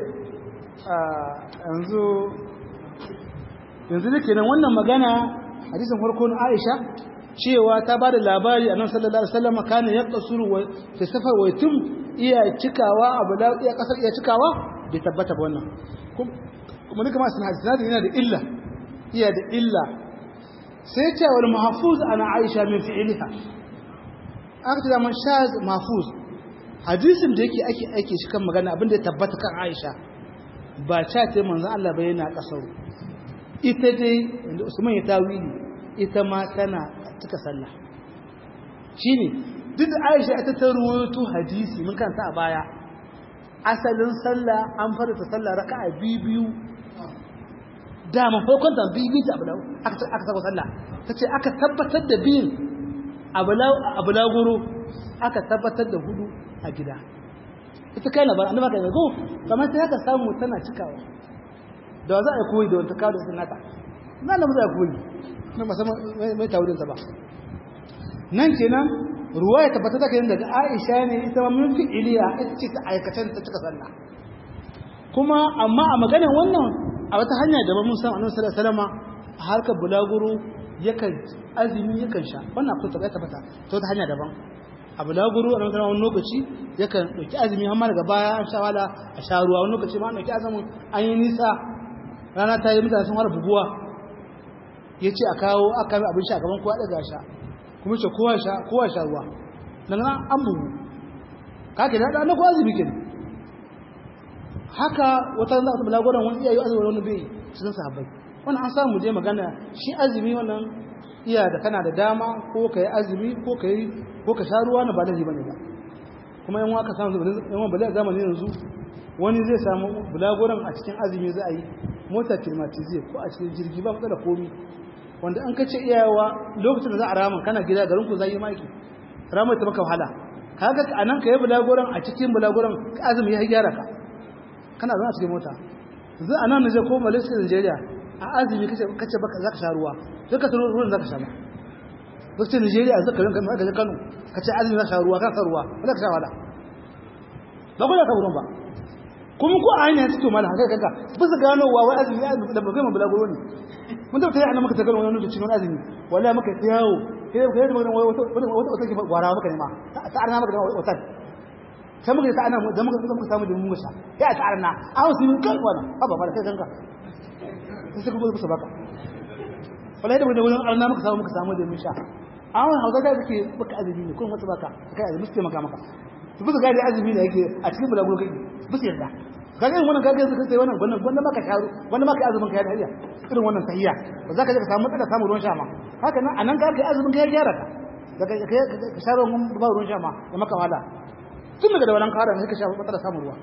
yanzu yanzu da kenan wannan magana hadisin farko na aisha cewa ta ba da labari a nan sallallahu alaihi wasallam kana ya kasuru wa fi safar wa tum iya cikawa abu da iya kasar iya cikawa bai tabbata ba wannan kuma duka ma sunan hadisi yana da illa iya da illa sai ce wal mahfuz ana aisha min fi'liha aka ce da man shaz mahfuz hadisin da yake ake aike shi kan magana abin da ya tabbata kan aisha ba ta ce manzon Allah ba yana kasar ita dai inda Usman ya tawili ita ma tana cika sallah shine duk da Aisha ita ta ruwaito hadisi mun kanta a baya asalin sallah an fara ta sallah raka'a biyu da mun farkon ta biyu ta abulau aka aka saka sallah tace aka tabbatar da biyin abulau abulaguro aka tabbatar da hudu a gida ita kai na ba annaba kai go kamar sai haka samu tana cikawa da za a koyi da wata kawo da sunata na da za a koyi na musamman mai taurinsa ba nan kenan ruwa ya tabbata da kayan daga aisha ne ita ma mun fi iliya ita ce ta aikatan ta cika sallah kuma amma a maganar wannan a wata hanya da mun san annabi sallallahu alaihi wasallam a harkar bulaguro yakan azumi yakan sha wannan akwai ta tabbata ta wata hanya daban a bulaguro a nan wani lokaci yakan dauki azumi amma daga baya an sha wala a sha ruwa wani lokaci ma an dauki azumin an yi nisa rana ta yi mutane sun fara buguwa ya ce a kawo aka yi abin sha gaban kowa daga sha kuma ce kowa sha ruwa nan an bugu kake da na kowa zubi kenan haka wata za a tabbala gwadon wani iyayi azumi wani bai cikin sahabbai wani an samu je magana shi azumi wannan iya da kana da dama ko ka yi azumi ko ka yi ko ka sha ruwa na ba laifi bane ba kuma yan waka samu yan wani bala zamani yanzu wani zai samu bulagoran a cikin azumi za a yi mota kilmatize ko a cikin jirgi ba matsala komi wanda an kace iyawa lokacin da za a rama kana gida garin ku zai yi maki rama ta maka wahala kaga anan ka yi bulagoran a cikin bulagoran azumi ya gyara ka kana zama a cikin mota yanzu anan ne ko Malaysia Nigeria a azumi kace kace baka zaka sha ruwa sai ka tsoro ruwan zaka sha ba lokacin Nigeria zaka rinka ga Kano kace azumi zaka sha ruwa ka sha ruwa ba zaka sha wala ba ko ka ruwan ba kuma ko a hanyar suke mala haka kaga ba su gano wa wai azumi ya da ba gama bulaguro ne mun da tayi maka tagar wani lokaci wani azumi wallahi maka yawo kai kai da magana wata wata wata ke gwara maka ne ma ta arna maka da wata sai muka ta ana da muka muka samu da mun musa ya ta arna a wasu mun kai wannan ba ba kai ganka sai kuma ba su baka wallahi da wani wani arna muka samu muka samu da mun sha a wannan hausa da kake baka azumi ne kun wata baka kai azumi sai maka maka su bisa gadi azumi ne yake a cikin bulaguro kai bisa yarda kaga irin wannan kaga suka sai wannan wannan wannan maka sharu wannan maka azumin kai da hayya irin wannan tahiyya ba za ka je ka samu matsala samu ruwan sha ma haka nan anan ka kai azumin kai gyara ka daga kai ka sharu mun ba ruwan sha ma da maka wala tun daga da wannan kara sai ka sha matsala samu ruwa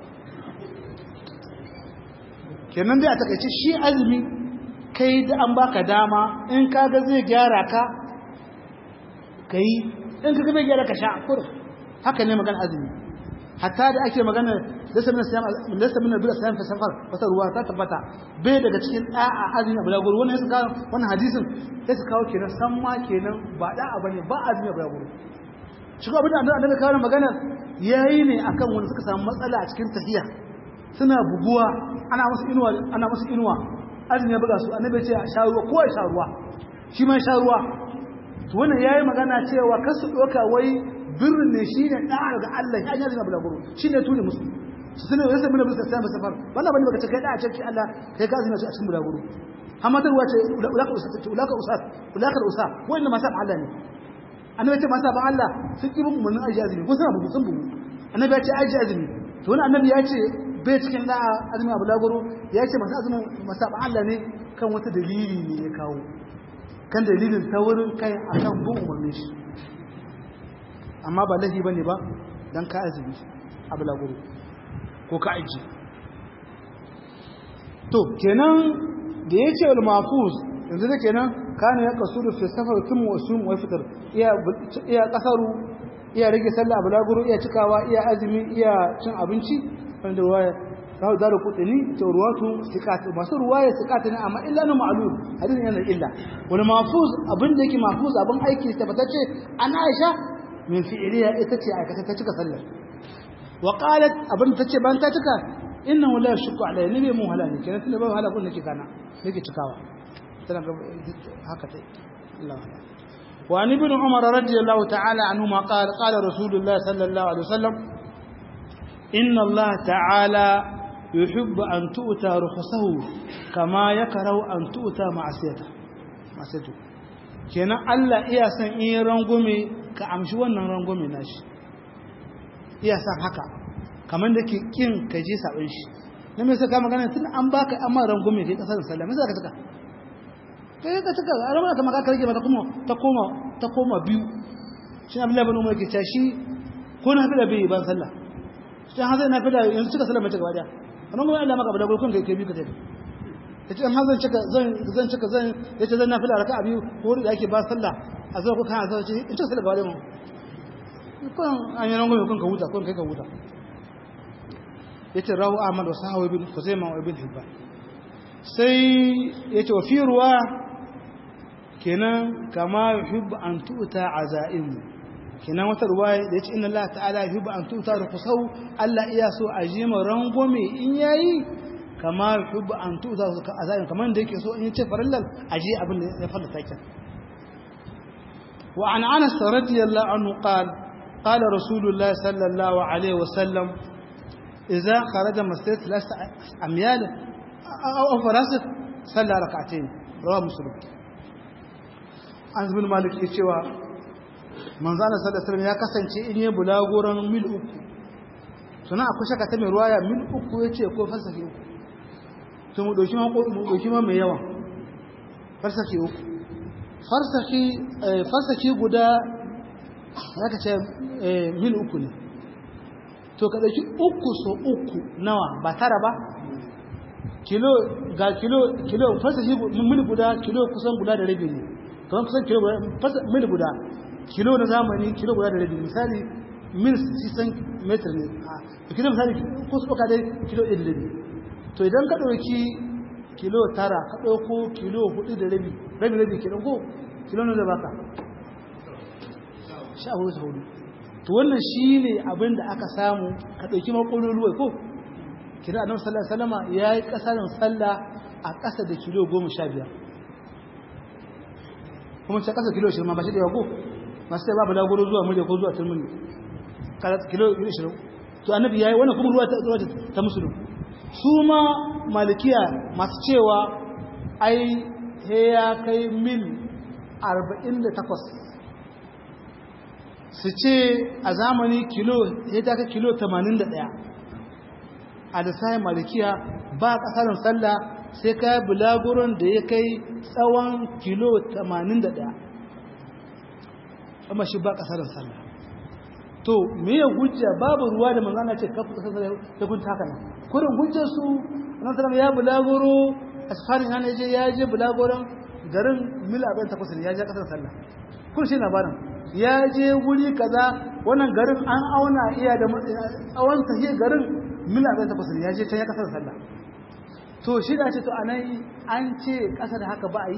kenan dai a takaice shi azumi kai da an baka dama in kaga zai gyara ka kai in kaga bai gyara ka sha kurum haka ne magana azumi hatta da ake magana lasa min siyam lasa min bil siyam fi safar wata ruwa ta tabbata bai daga cikin da'a azumi abu laguru wannan yasa kawo wannan hadisin sai su kawo kenan san ma kenan ba da'a bane ba azumi abu laguru shi ko abin da annabi kawo magana yayi ne akan wanda suka samu matsala a cikin tahiya suna buguwa ana musu inuwa ana musu inuwa azumi ya buga su annabi ya ce sha ruwa ko sha ruwa shi ma sha ruwa to wannan yayi magana cewa kasu doka wai birrin ne shi ne ɗa'ar ga Allah ya yi azumi bulaguro shi ne tuni musu su sanar da sabbin musu sai safar wannan bane baka ce kai da'a ce Allah kai ka azumi a cikin bulaguro amma ta ruwa ce ulaka usat ulaka usat ulaka usat wannan ma sabon Allah ne annabi ce ma sabon Allah sun ki bin umarnin aji azumi ko suna bugu sun bugu annabi ya ce aji azumi to wani annabi ya ce bai cikin da'a azumi a bulaguro ya ce masu azumin masabon Allah ne kan wata dalili ne ya kawo kan dalilin ta wurin kai a kan bin umarnin shi amma ba lahi ba ne ba don ka azumi a bulaguro ko ka aji to kenan da ya ce mafuz yanzu da kenan kana ya kasu da fi safar tun wasu wa fitar iya kasaru iya rage sallah a bulaguro iya cikawa iya azumi iya cin abinci wanda ruwaya kawo da kudini to ruwatu sikati masu ruwaya sikati ne amma illa na ma'lum hadisin yana illa wani mafuz abin da yake mafuz abin aiki tabbatacce an Aisha min fi'liya ita ce aikata ta cika sallar wa qalat abin ta ce ban ta cika innahu la yashku alayhi nabi mu halani kenan tunda ba hala kun nake kana nake cikawa tana haka tai Allah وعن ابن عمر رضي الله تعالى عنهما قال قال رسول الله صلى الله عليه وسلم إن الله تعالى يحب أن تؤتى رخصه كما يكره أن تؤتى معصيته معصيته kenan Allah iya san in rangume ka amshi wannan rangume nashi iya san haka kamar da ke kin ka je sabon shi na me saka magana tun an baka amma rangume kai kasar sallah me saka tuka kai ka tuka a ramar ta maka karge mata kuma ta koma ta koma biyu shi Abdullahi bin Umar ke cewa shi ko na fi da bai ban sallah sai hazan na fi da yanzu cika sallah mace gaba daya amma kuma Allah maka bada gurkun kai kai bi ka tafi yace amma zan cika zan zan cika zan yace zan nafila raka'a biyu ko da yake ba sallah a zo ku kan azan ce in cika sallah gaba mu kun an yi rango kun ka huta kun kai ka huta yace rawu ahmad wa sahawi bin khuzaimah wa ibn hibban sai yace wa fi ruwa kenan kama yuhibbu an tu'ta azaimu kenan wata ruwaya da yace inna Allah ta'ala yuhibbu an tu'ta rukhsahu Allah iya so a ji ma rangome in yayi kama yuhibbu an tu'ta azaimu kaman da yake so in yace farallal a ji abin da ya fara takin wa an Anas radiyallahu anhu qala qala rasulullah sallallahu alaihi wasallam idza kharaja masjid thalath amyal aw farasik salla rak'atayn rawahu muslim an bin malik ya cewa manzana sallallahu alaihi ya kasance in yi bulagoran mil uku suna akwai shaka ta mai ruwaya mil uku ya ce ko falsafi uku to mu doki ma mu doki ma mai yawa falsafi uku falsafi falsafi guda zaka ce mil uku ne to ka dauki uku so uku nawa ba tara ba kilo ga kilo kilo falsafi mil guda kilo kusan guda da rabi ne kamar kusan kilo mil guda kilo na zamani kilo guda da rabi misali mil 600 meter ne a kilo misali ko su ɗauka dai kilo ɗaya da rabi to idan ka ɗauki kilo tara ka ɗauko kilo hudu da rabi rabi rabi ke ɗauko kilo na da baka sha hudu hudu to wannan shi ne abin da aka samu ka ɗauki makolin ruwa ko kira annabi sallallahu alaihi wasallama yayi kasarin sallah a ƙasa da kilo goma sha biyar kuma sai kasa kilo 20 ba shi da yawa ko masu sai babu lagoro zuwa murya ko zuwa turmuni kilo 20 to annabi yayi wannan kuma ruwa ta ruwa ta musulun su ma malikiya masu cewa ai he ya kai mil 48 su ce a zamani kilo ya ta kai kilo 81 a da sai malikiya ba kasarin sallah sai ka bulaguron da ya kai tsawon kilo 81 amma shi ba kasarin sallah to me ya hujja babu ruwa da manzana ce kafa kasar sallah ya kunta haka nan kurin hujjar su nan sallah ya bulaguro asfarin yana je ya je bulaguron garin mil 48 ne ya je kasar sallah kun shi labarin ya je wuri kaza wannan garin an auna iya da tsawon tahiyar garin mil 48 ne ya je can ya kasar sallah to shi da ce to anan an ce ƙasa da haka ba a yi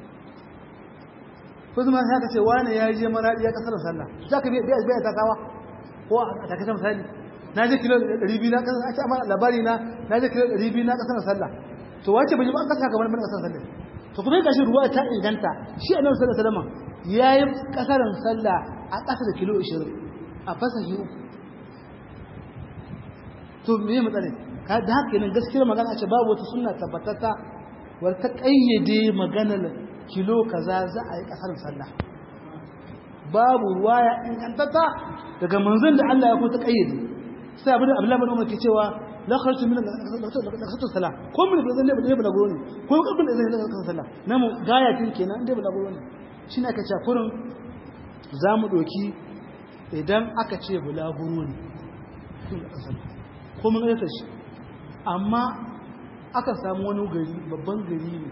ko zama sai ka ce wani ya je maradi ya kasar sallah za ka biya biya ta kawa ko a takaice misali na je kilo 200 na kasar ake amma labari na na je kilo 200 na kasar sallah to wace bai ba an kasa kamar ban kasar sallah to kuma gashi ruwa ta inganta shi annabi sallallahu alaihi wasallam yayi kasarin sallah a ƙasa da kilo 20 a fasahi uku to me matsala ka da haka nan gaskiyar magana ce babu wata sunna tabbatata war ta kayyade maganar kilo kaza za a yi kasar sallah babu ruwaya ingantata daga manzon da Allah ya ko ta kayyade sai abin da Abdullahi bin Umar ke cewa la kharatu min lakasatu salah ko mun da zai ne bala goro ne ko kabin da zai ne lakasatu salah namu gaya tin kenan dai bala goro ne shine aka ce kurin zamu doki idan aka ce bala goro ne ko mun ga shi amma aka samu wani gari babban gari ne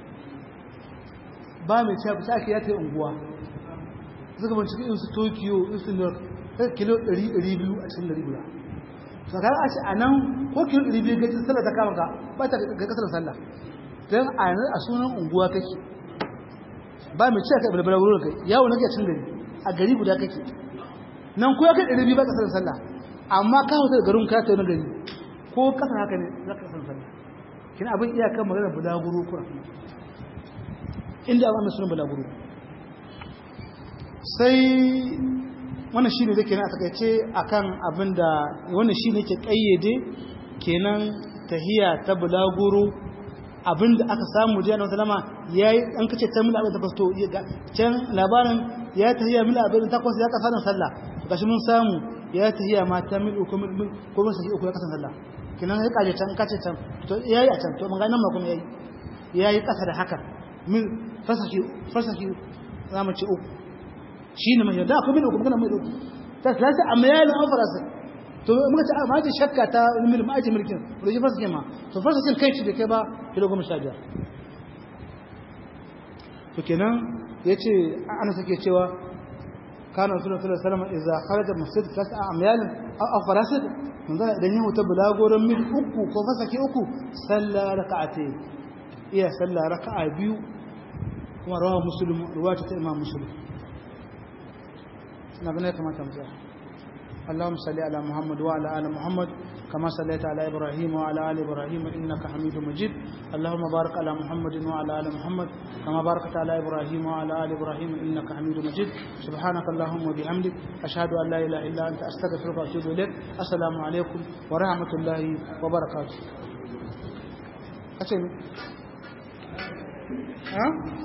ba mai cewa bisa ake yata unguwa suka bincike in su tokyo in su new york kilo 200 a cikin gari guda sakarar a ce a nan ko kilo 200 gajin sallah ta kama ka ba ta ga kasar sallah don a yanzu a sunan unguwa kake ba mai cewa ka balbala wurin kai yawon nake cin gari a gari guda kake nan ko ya kai 200 ba kasar sallah amma ka hauta da garin ka ta wani gari ko kasar haka ne za ka kasar sallah kina abin iyakan magana bulaguro kura inda abin sunan bulaguro sai wannan shi ne da kenan a takaice akan abin da wannan shi ne ke kayyade kenan tahiya ta bulaguro abin da aka samu jiya na salama ya yi an kace ta mila abin takwas to can labarin ya tahiya mila abin takwas ya kasa sallah gashi mun samu ya tahiya ma ta mil uku mil ko mun sahi uku ya kasa sallah kenan ya kaje can kace can to yayi a can to mun ga nan ma kuma yayi yayi kasa da haka min fasaki fasaki zamu ce uku shine mai da kuma uku magana mai uku ta salasa amma yayi an farasa to muka ce ma ji shakka ta mil ma ji mulkin to ji fasaki ma to fasakin kai shi da kai ba kilo goma sha biyar to kenan yace ana sake cewa كان رسول الله صلى الله عليه وسلم إذا خرج مسجد تسعة أميال أو فراسد من ذلك إذا يهو تبلا قورا من أكو كوفسكي أكو سلى ركعتين إيه سلى ركعة بيو ورواه مسلم رواية الإمام مسلم نبني كما تمزح اللهم صل على محمد وعلى آل محمد كما صليت على إبراهيم وعلى آل إبراهيم إنك حميد مجيد اللهم بارك على محمد وعلى آل محمد كما باركت على إبراهيم وعلى آل إبراهيم إنك حميد مجيد سبحانك اللهم وبحمدك أشهد أن لا إله إلا أنت أستغفرك وأتوب إليك السلام عليكم ورحمة الله وبركاته أتني ها